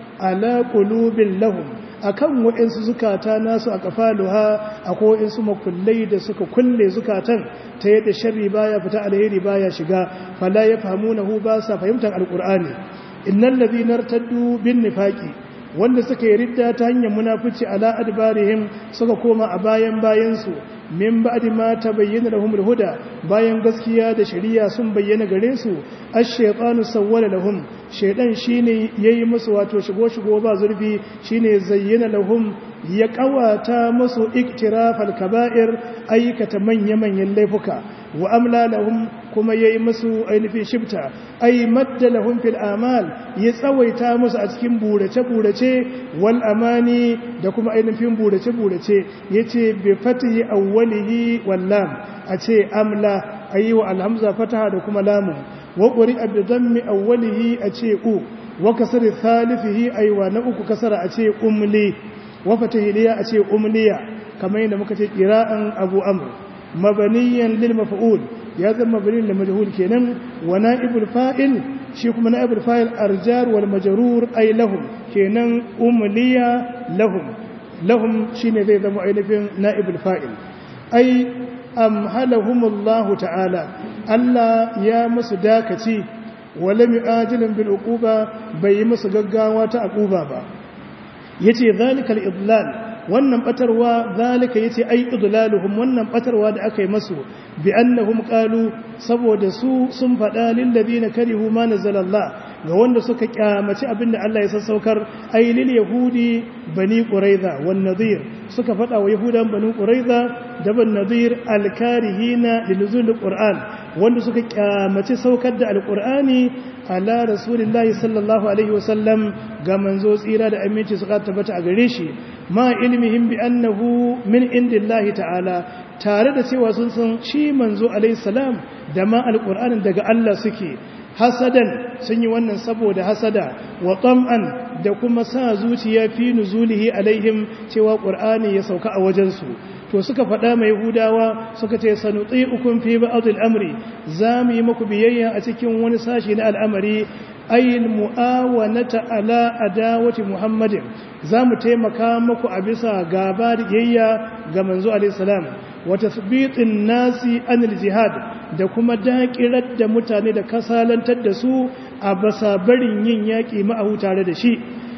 ala qulubil lahum akan waɗansu zukata nasu a kafaluha akwai waɗansu makullai da suka kulle zukatan ta yadda sharri baya fita alheri baya shiga fala ya fahimunahu ba sa fahimtar alqur'ani innal ladhina irtaddu bin nifaqi wanda suka yi ridda ta hanyar munafici ala adbarihim suka koma a bayan bayan su min ba'di ma tabayyana lahum alhuda bayan gaskiya da shari'a sun bayyana gare su ash-shaytanu sawwala lahum shaydan shine yayi musu wato shigo shigo ba zurfi shine zayyana lahum ya kawata musu iktirafal kaba'ir aikata manya-manyan laifuka wa amla lahum kuma yayi musu ainihin shibta ay madda lahum fil amal ya tsawaita musu a cikin burace burace wal amani da kuma ainihin burace burace yace bi fatihi awwalihi wal lam ace amla ayi wa alhamza fataha da kuma lamun wa quri'a bi dhammi awwalihi ace u wa kasri thalithihi aywa na uku kasara ace umli wa fatahiliya ace umliya kamar yadda muka ce qira'an abu amr mabaniyan lil maf'ul ya zama mabani lil majhul kenan wa na'ibul fa'il shi kuma na'ibul fa'il arjar wal majrur ay lahum kenan umliya lahum lahum shine zai zama ainihin na'ibul fa'il ay amhalahumullahu ta'ala Allah ya musu dakaci wala mi'ajilin bil uquba bai yi musu gaggawa ta uquba ba yace zalikal idlal wannan batarwa zalika yace ai idlaluhum wannan batarwa da aka yi masu bi annahum qalu saboda su sun fada lil ladina karihu ma nazalallah ga wanda suka kyamaci abinda Allah ya sassaukar ai lil yahudi bani quraiza wan nadir suka fada wa yahudan bani quraiza da ban nadir al karihina lilzul qur'an wanda suka kyamaci saukar da alqur'ani ala rasulillahi sallallahu alaihi wasallam ga manzo tsira da aminci suka tabbata a gare shi ma ilmihim bi annahu min indillahi ta'ala tare da cewa sun san shi manzo alaihi salam da ma alqur'anin daga Allah suke hasadan sun yi wannan saboda hasada wa tam'an da kuma sa zuciya fi nuzulihi alaihim cewa qur'ani ya sauka a wajensu to suka faɗa mai hudawa suka ce sanuti ukun fi ba'dil amri za mu yi muku biyayya a cikin wani sashi na al'amari ayin mu'awanata ala adawati muhammadin za mu taimaka muku a bisa gaba da biyayya ga manzo alaihi salam wa tasbitin nasi anil jihad da kuma daƙirar da mutane da kasalantar da su a basa barin yin yaƙi ma'ahu tare da shi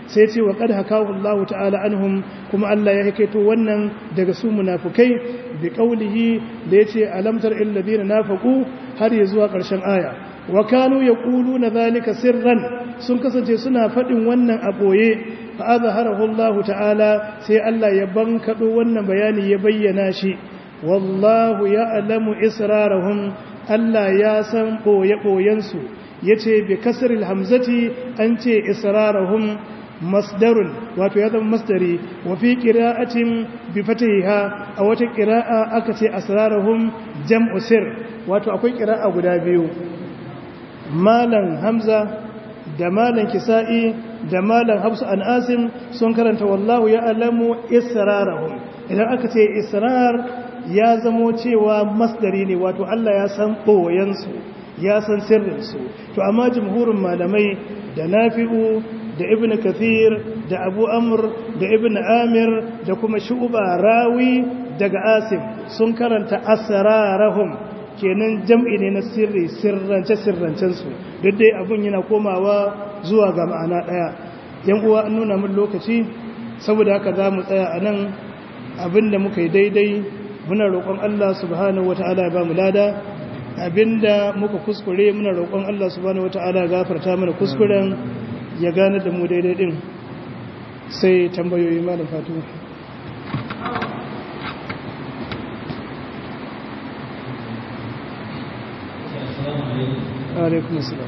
sai ce wa qad hakahu Allah ta'ala anhum kuma Allah ya hikaito wannan daga su munafikai bi qawlihi da yace alam tar il ladina nafaqu har ya zuwa ƙarshen aya wa kanu yaquluna zalika sirran sun kasance suna faɗin wannan a boye fa azharahu Allah ta'ala sai Allah ya bankado wannan bayani ya bayyana shi wallahu ya'lamu israrahum Allah ya san boye boyensu yace bi kasril hamzati an ce israrahum masdarun wato ya zama masdari wa fi qira'atin bi fatiha a wata qira'a aka ce asrarahum jam'u sir wato akwai qira'a guda biyu malan hamza da malan kisa'i da malan hafsu an asim sun karanta wallahu ya alamu israrahum idan aka ce israr ya zamo cewa masdari ne wato Allah ya san boyensu ya san sirrinsu to amma jumhurin malamai da nafi'u da ibn kathir da abu amr da ibn amir da kuma shu'ba rawi daga asim sun karanta asrarahum kenan jam'i ne na sirri sirrance sirrancensu duk dai abun yana komawa zuwa ga ma'ana ɗaya yan uwa an nuna min lokaci saboda haka za mu tsaya a nan abinda muka yi daidai muna roƙon Allah subhanahu wata'ala ya ba mu lada abinda muka kuskure muna roƙon Allah subhanahu wata'ala gafarta mana kuskuren ya gane da mu daidai din sai tambayoyi malam fatu alaikum assalam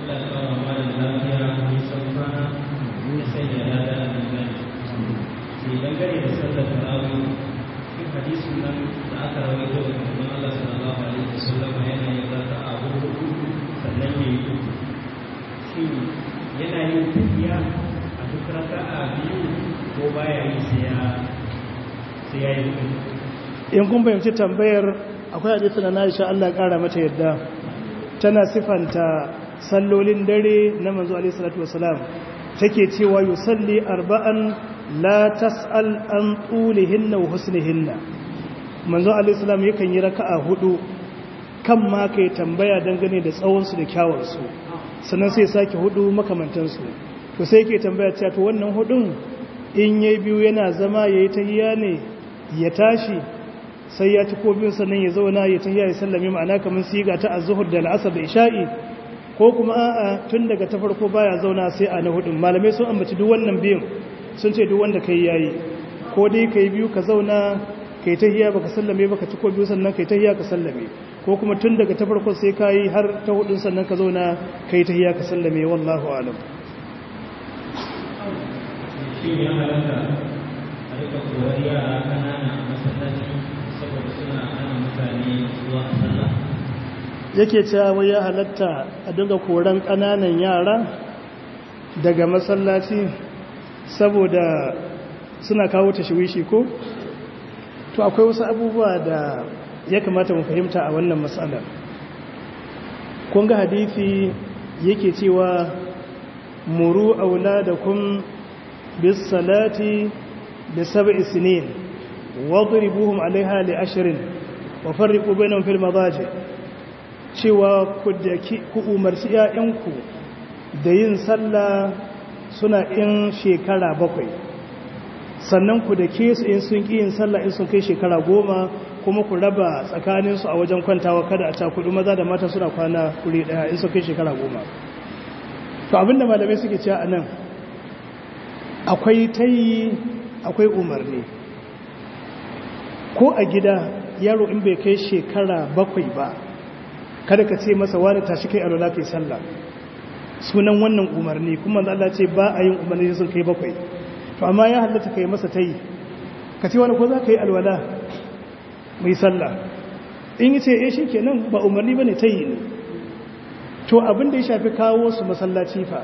dangane da sallar tarawih cikin hadisin nan da aka rawaito da manzon Allah sallallahu alaihi wasallam yana yin zata a hudu sannan yayi uku shin yana yin tafiya a duk raka'a biyu ko baya yi sai ya sai ya yi uku in kun fahimci tambayar akwai hadisin na Aisha Allah ya kara mata yadda tana sifanta sallolin dare na manzo alaihi salatu wasalam take cewa yusalli arba'an la tas'al an tulihinna wa husnihinna manzo alaihi salam yakan yi raka'a hudu kan ma kai tambaya dangane da tsawon su da kyawun su sannan sai sake hudu makamantan su to sai yake tambaya cewa to wannan hudun in yayi biyu yana zama yayi tahiyya ne ya tashi sai ya ci ko biyun sannan ya zauna ya tahiyya ya sallame ma'ana kamar siga ta az-zuhr da al-asr da isha'i ko kuma a'a tun daga ta farko baya zauna sai a na hudun malamai sun ambaci duk wannan biyun sun ce duk wanda kai yayi ko dai kai biyu ka zauna kai tahiyya baka sallame baka ci ko biyu sannan kai tahiyya ka sallame ko kuma tun daga ta farko sai kai har ta hudun sannan ka zauna kai tahiyya ka sallame wallahu a'lam shin ya halatta a rika koyar yara kanana a masallaci saboda suna hana mutane zuwa sallah yake cewa wai ya halatta a dinga koran ƙananan yara daga masallaci saboda suna kawo tashwishi ko to akwai wasu abubuwa da ya kamata mu fahimta a wannan matsalar kun ga hadisi yake cewa muru auladakum bis salati bi sab'i sinin wadribuhum alaiha li ashrin wa farriqu bainahum fil madaji cewa ku umarci ‘ya'yanku da yin sallah suna in shekara bakwai sannan ku da ke su in sun ƙi yin sallah in sun kai shekara goma kuma ku raba tsakaninsu a wajen kwantawa kada a cakudu maza da mata suna kwana kuri ɗaya in sun kai shekara goma to abinda malamai suke cewa a nan akwai tayi akwai umarni ko a gida yaro in bai kai shekara bakwai ba kada ka ce masa wani tashi kai alwala kai sallah sunan wannan umarni kuma da Allah ce ba a yin umarni sun kai bakwai to amma ya halatta kai masa tayi ka ce wani ko za ka yi alwala mai sallah in yi ce eh shikenan ba umarni bane tayi ne to abin da ya shafi kawo su masallaci fa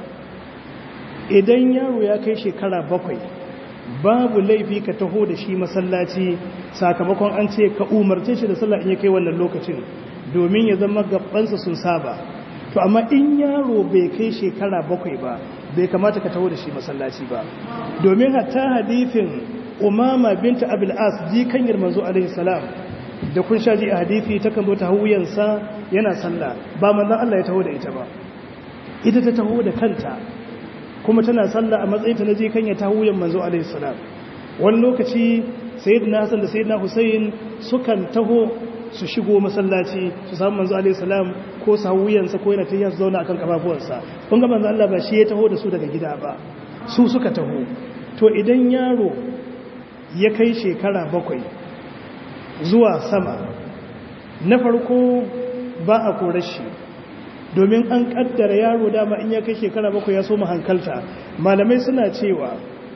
idan yaro ya kai shekara bakwai babu laifi ka taho da shi masallaci sakamakon an ce ka umarce shi da sallah in ya kai wannan lokacin domin ya zama gabansa sun saba to amma in yaro bai kai shekara bakwai ba bai kamata ka taho da shi masallaci ba domin hatta hadithin umama binta abil as ji kanyar manzo alaihi salam da kun sha ji a hadithi ta kan zo ta wuyansa yana sallah ba manzon Allah ya taho da ita ba ita ta taho da kanta kuma tana sallah a matsayin ta na je kan ya ta wuyan manzo alaihi salam wani lokaci sayyidina hasan da sayyidina husayn sukan taho su shigo masallaci su samu manzo alaihi salam ko su wuyansa ko yana tafiya su zauna akan kafafuwansa kun ga manzo Allah ba shi ya taho da su daga gida ba su suka taho to idan yaro ya kai shekara bakwai zuwa sama na farko ba a korar shi domin an kaddara yaro dama in ya kai shekara bakwai ya so hankalta malamai suna cewa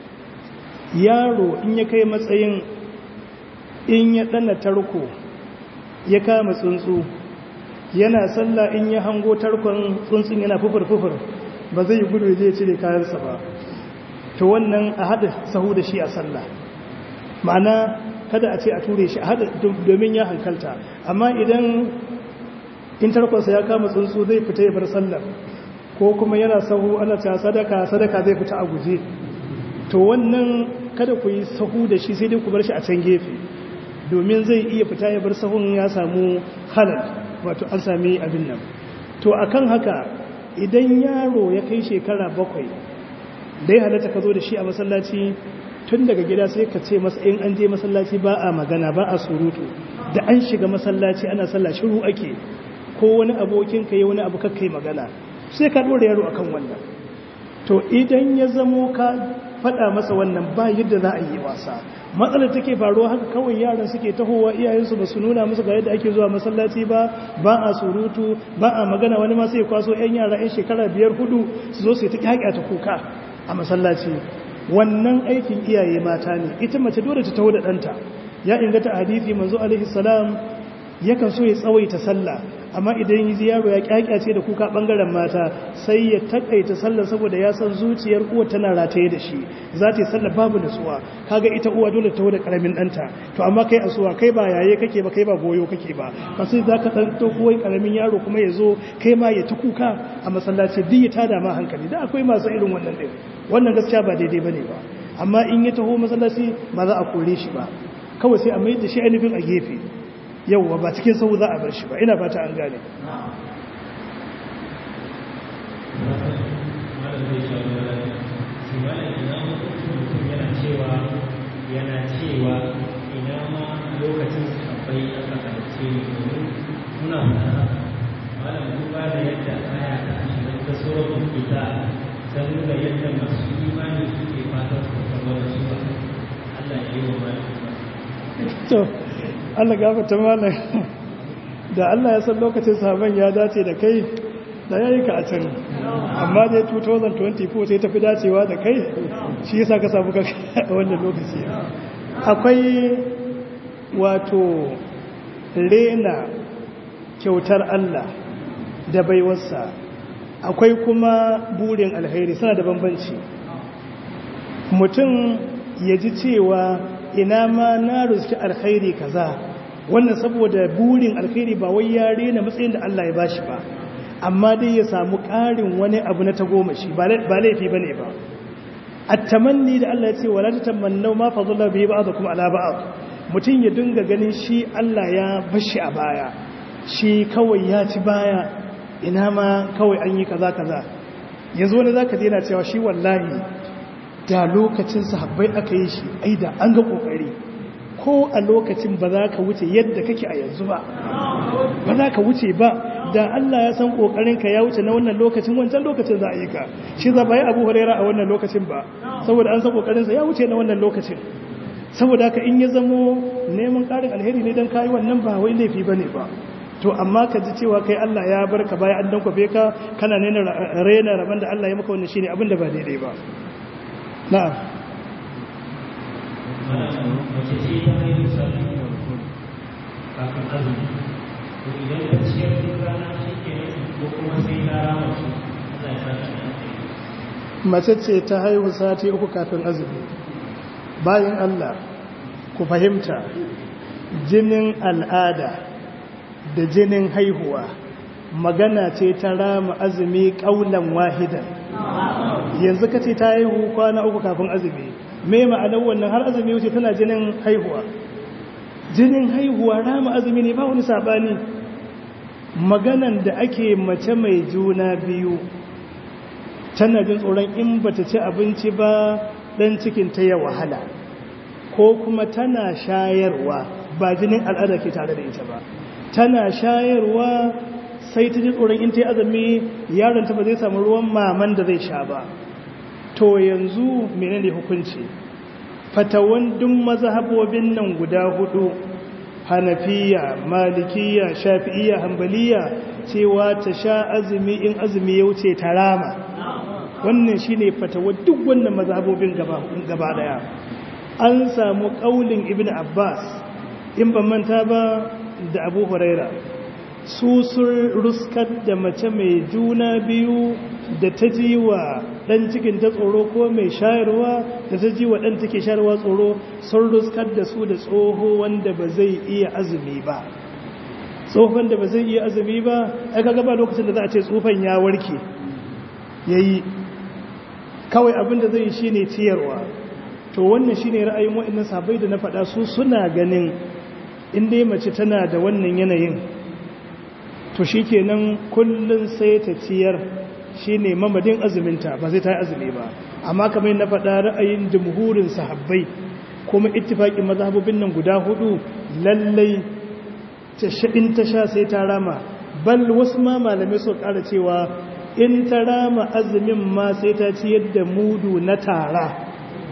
yaro in ya kai matsayin in ya dana tarko ya kama tsuntsu yana sallah in ya hango tarkon tsuntsun yana fufur-fufur ba zai yi gudu ya cire kayansa ba to wannan a haɗa sahu da shi a sallah ma'ana kada a ce a ture shi a haɗa domin ya hankalta amma idan in tarkonsa ya kama tsuntsu zai fita ya bar sallar ko kuma yana sahu ana ta sadaka sadaka zai fita a guje to wannan kada ku yi sahu da shi sai dai ku bar shi a can gefe domin zai iya fita ya bar sahun ya samu halal wato an sami abin nan to akan haka idan yaro ya kai shekara bakwai dai halatta ka zo da shi a masallaci tun daga gida sai ka ce masa in an je masallaci ba a magana ba a surutu da an shiga masallaci ana sallah shiru ake ko wani abokin ka yi wani abu kakkai magana sai ka dora yaro akan wannan to idan ya zamo ka faɗa masa wannan ba yadda za a yi wasa matsalar take faruwa haka kawai yaran suke tahowa iyayensu ba su nuna musu ga yadda ake zuwa masallaci ba ba a surutu ba a magana wani ma sai kwaso yan yara yan shekara biyar hudu su zo su ta haƙa ta kuka a masallaci wannan aikin iyaye mata ne ita mace dole ta taho da ɗanta ya ingata hadisi manzo alaihi salam yakan so ya tsawaita sallah amma idan yi yaro ya kyakyace da kuka bangaren mata sai ya takaita sallah saboda ya san zuciyar uwa tana rataye da shi za ta yi sallah babu nutsuwa kaga ita uwa dole ta da karamin danta to amma kai asuwa kai ba yaye kake ba kai ba goyo kake ba ka sai zaka dan to koyi karamin yaro kuma ya zo kai ma ya ta kuka a masallaci duk ya tada ma hankali da akwai masu irin wannan din wannan gaskiya ba daidai bane ba amma in ya taho masallaci ba za a kore shi ba kawai sai a mai da shi ainihin a gefe yauwa ba cikin sau za a bar shi ba ina fata an gane yana cewa ina ma lokacin sahabbai aka halice ne domin muna fara malam duba da yadda aya ta ashirin ta tsoron ita ta nuna yadda masu imani suke fatan su zama da su Allah ya yi wa malam to Allah gafarta malam da Allah ya san lokacin sahaban ya dace da kai da yayi ka a can amma dai 2024 sai tafi dacewa da kai shi yasa ka samu kanka a wannan lokaci akwai wato rena kyautar Allah da baiwarsa akwai kuma burin alheri suna da bambanci mutum ya ji cewa ina ma na ruski alkhairi kaza wannan saboda burin alkhairi ba wai ya rena matsayin da Allah ya bashi ba amma dai ya samu ƙarin wani abu na tagomashi ba laifi bane ba at-tamanni da Allah ya ce wala tatamannu ma fadalla bihi ba'dakum ala ba'd mutum ya dinga ganin shi Allah ya bashi a baya shi kawai ya ci baya ina ma kawai an yi kaza kaza yanzu wani zaka je yana cewa shi wallahi da lokacin sahabbai aka yi shi ai da an ga kokari ko a lokacin ba za ka wuce yadda kake a yanzu ba ba za ka wuce ba da Allah ya san kokarinka ya wuce na wannan lokacin wancan lokacin za a yi ka shi za ba yi abu huraira a wannan lokacin ba saboda an san kokarinsa ya wuce na wannan lokacin saboda haka in ya zamo neman karin alheri ne don kayi wannan ba wai laifi ba ne ba to amma ka ji cewa kai Allah ya bar ka bayan an dan kwafe ka kana nena rena rabon da Allah ya maka wannan shine abin da ba daidai ba na'am mace ce ta haihu sarki kafin azumi to idan ta ciyar duk rana shi ke ko kuma sai ta rama su Allah ya sa ta mace ce ta haihu sati uku kafin azumi bayan Allah ku fahimta jinin al'ada da jinin haihuwa magana ce ta rama azumi ƙaunan wahidan yanzu ka ce ta haihu kwana uku kafin azumi me ma'anar wannan har azumi wuce tana jinin haihuwa jinin haihuwa rama azumi ne ba wani sabani maganan da ake mace mai juna biyu tana jin tsoron in bata ci abinci ba dan cikin ta ya wahala ko kuma tana shayarwa ba jinin al'ada ke tare da ita ba tana shayarwa sai ta ji tsoron in ta yi azumi yaron ta ba zai samu ruwan maman da zai sha ba to yanzu menene hukunci fatawan duk mazhabobin nan guda hudu hanafiya malikiya shafi'iya hambaliya cewa ta sha azumi in azumi ya wuce ta rama wannan shine fatawa duk wannan mazhabobin gaba gaba daya an samu kaulin ibn abbas in ban manta ba da abu huraira su sun ruskar da mace mai juna biyu da ta ji wa ɗan cikin ta tsoro ko mai shayarwa da ta ji wa ɗan take shayarwa tsoro sun ruskar da su da tsoho wanda ba zai iya azumi ba tsohon da ba zai iya azumi ba aka gaba lokacin da za a ce tsufan ya warke ya yi kawai abin da zai shi ne ciyarwa to wannan shi ne ra'ayin waɗannan sabai da na faɗa su suna ganin inda mace tana da wannan yanayin to shi kenan kullum sai ta ciyar shi ne mamadin azuminta ba zai ta yi azumi ba amma kamar na faɗa ra'ayin jamhurin sahabbai kuma ittifaƙin mazhabobin nan guda hudu lallai in ta sha sai ta rama bal wasu ma malamai su ƙara cewa in ta rama azumin ma sai ta ciyar da mudu na tara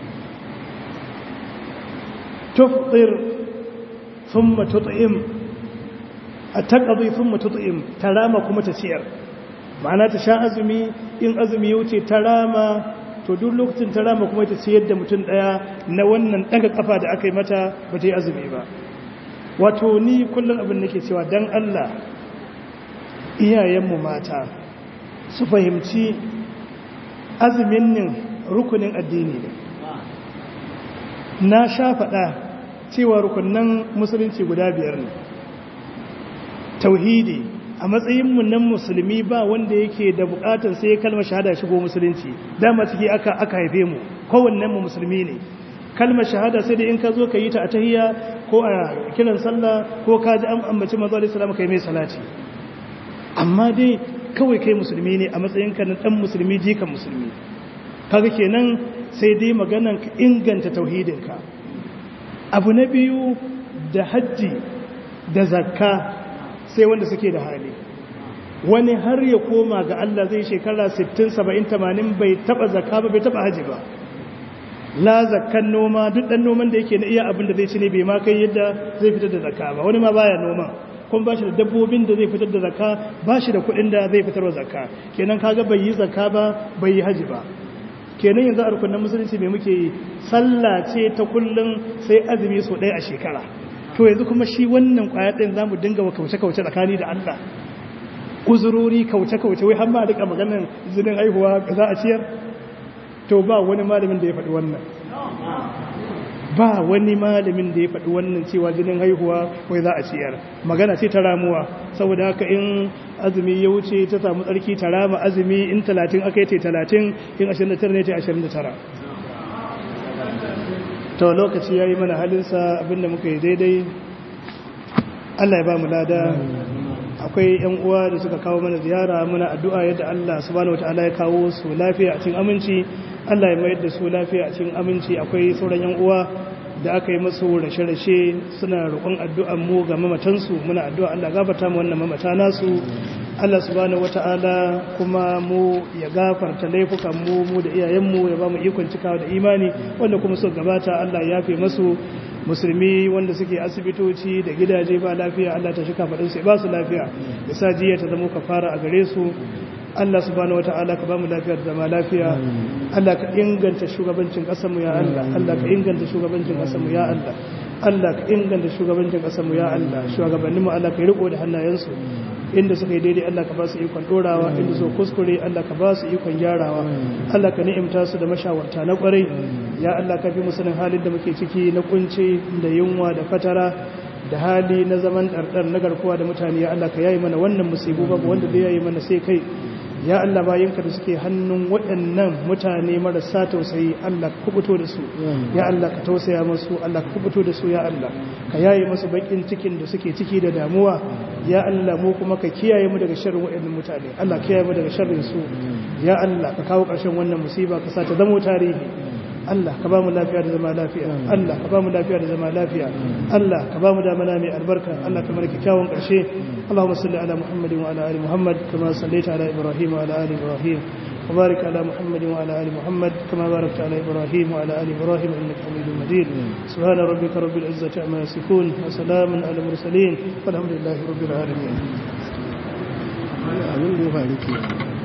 tufɗir sun matut'im a taƙazi sun matut'im ta rama kuma ta ciyar ma'ana ta sha azumi in azumi ya wuce ta rama to duk lokacin ta rama kuma ta ciyar da mutum ɗaya na wannan ɗaga ƙafa da aka yi mata ba ta yi azumi ba wato ni kullum abin nake cewa don Allah iyayenmu mata su fahimci azumin nin rukunin addini ne na sha faɗa cewa rukunan musulunci guda biyar ne tauhidi a matsayinmu nan musulmi ba wanda yake da bukatar sai kalmar shahada shigo musulunci dama ciki aka aka haife mu kowannen mu musulmi ne kalmar shahada sai da in ka zo ka yi ta a tahiyya ko a kiran sallah ko ka ji an ambaci manzo alaihi salam kai mai salati amma dai kawai kai musulmi ne a matsayin ka na dan musulmi jikan musulmi kaga kenan sai dai maganan ka inganta tauhidinka abu na biyu da hajji da zakka sai wanda suke da hali wani har ya koma ga Allah zai shekara 60 70 80 bai taba zakka ba bai taba haji ba la zakkan noma duk dan noman da yake na iya abin da zai ci ne bai ma kai yadda zai fitar da zakka ba wani ma baya noma kuma ba shi da dabbobin da zai fitar da zakka ba shi da kuɗin da zai fitar da zakka kenan kaga bai yi zakka ba bai yi haji ba kenan yanzu a rukunin musulunci mai muke yi sallah ce ta kullum sai azumi sau ɗaya a shekara to yanzu kuma shi wannan kwaya ɗin za mu dinga wa kauce-kauce tsakani da Allah uzurori kauce-kauce wai har ma duka maganin zinin haihuwa za a ciyar to ba wani malamin da ya faɗi wannan ba wani malamin da ya faɗi wannan cewa jinin haihuwa wai za a ciyar magana ce ta ramuwa saboda haka in azumi ya wuce ta samu tsarki ta rama azumi in talatin aka yi ta talatin in ashirin da tara ne ta ashirin da tara to lokaci ya yi mana halinsa abinda muka yi daidai allah ya ba mu lada akwai yan uwa da suka kawo mana ziyara muna addu'a yadda allah subhanahu wataala ya kawo su lafiya a cikin aminci allah ya mayar da su lafiya a cikin aminci akwai sauran yan uwa da aka yi masu rashe-rashe suna roƙon addu'an mu ga mamatansu muna addu'a Allah gafarta mu wannan mamata nasu Allah subhanahu wata'ala kuma mu ya gafarta laifukan mu mu da iyayenmu ya ba mu ikon cikawa da imani wanda kuma su gabata Allah ya fi masu musulmi wanda suke asibitoci da gidaje ba lafiya Allah ta shika faɗin sai ba su lafiya ya sa jiya ta zama kafara a gare su Allah subhanahu wata'ala ka bamu lafiya da zama lafiya Allah ka inganta shugabancin ƙasarmu ya Allah Allah ka inganta shugabancin ƙasarmu ya Allah Allah ka inganta shugabancin ƙasarmu ya Allah shugabannin mu Allah ka riko da hannayensu inda suka yi daidai Allah ka ba su ikon dorawa inda su kuskure Allah ka ba su ikon gyarawa Allah ka ni'imta su da mashawarta na kwarai ya Allah ka fi musulun halin da muke ciki na kunci da yunwa da fatara da hali na zaman ɗarɗar na garkuwa da mutane ya Allah ka yayi mana wannan musibu babu wanda zai yayi mana sai kai ya Allah bayinka da suke hannun waɗannan mutane marasa tausayi Allah ka kubuto da su ya Allah ka tausaya musu Allah ka kubuto da su ya Allah ka yaye musu bakin cikin da suke ciki da damuwa ya Allah mu kuma ka kiyaye mu daga sharrin waɗannan mutane Allah kiyaye mu daga sharrin su ya Allah ka kawo ƙarshen wannan musiba ka sa ta zama tarihi Allah ka ba mu lafiya da zama lafiya Allah ka ba mu lafiya da zama lafiya Allah ka ba mu damana mai albarka Allah ka marki kyawun ƙarshe Allahumma salli ala Muhammadin wa ala ali Muhammad kama sallaita ala Ibrahim wa ala ali Ibrahim wa barik ala Muhammadin wa ala ali Muhammad kama barakta ala Ibrahim wa ala ali Ibrahim innaka Hamidum Majid subhana rabbika rabbil izzati amma yasifun wa salamun ala mursalin walhamdulillahi rabbil alamin abin da ya faru ke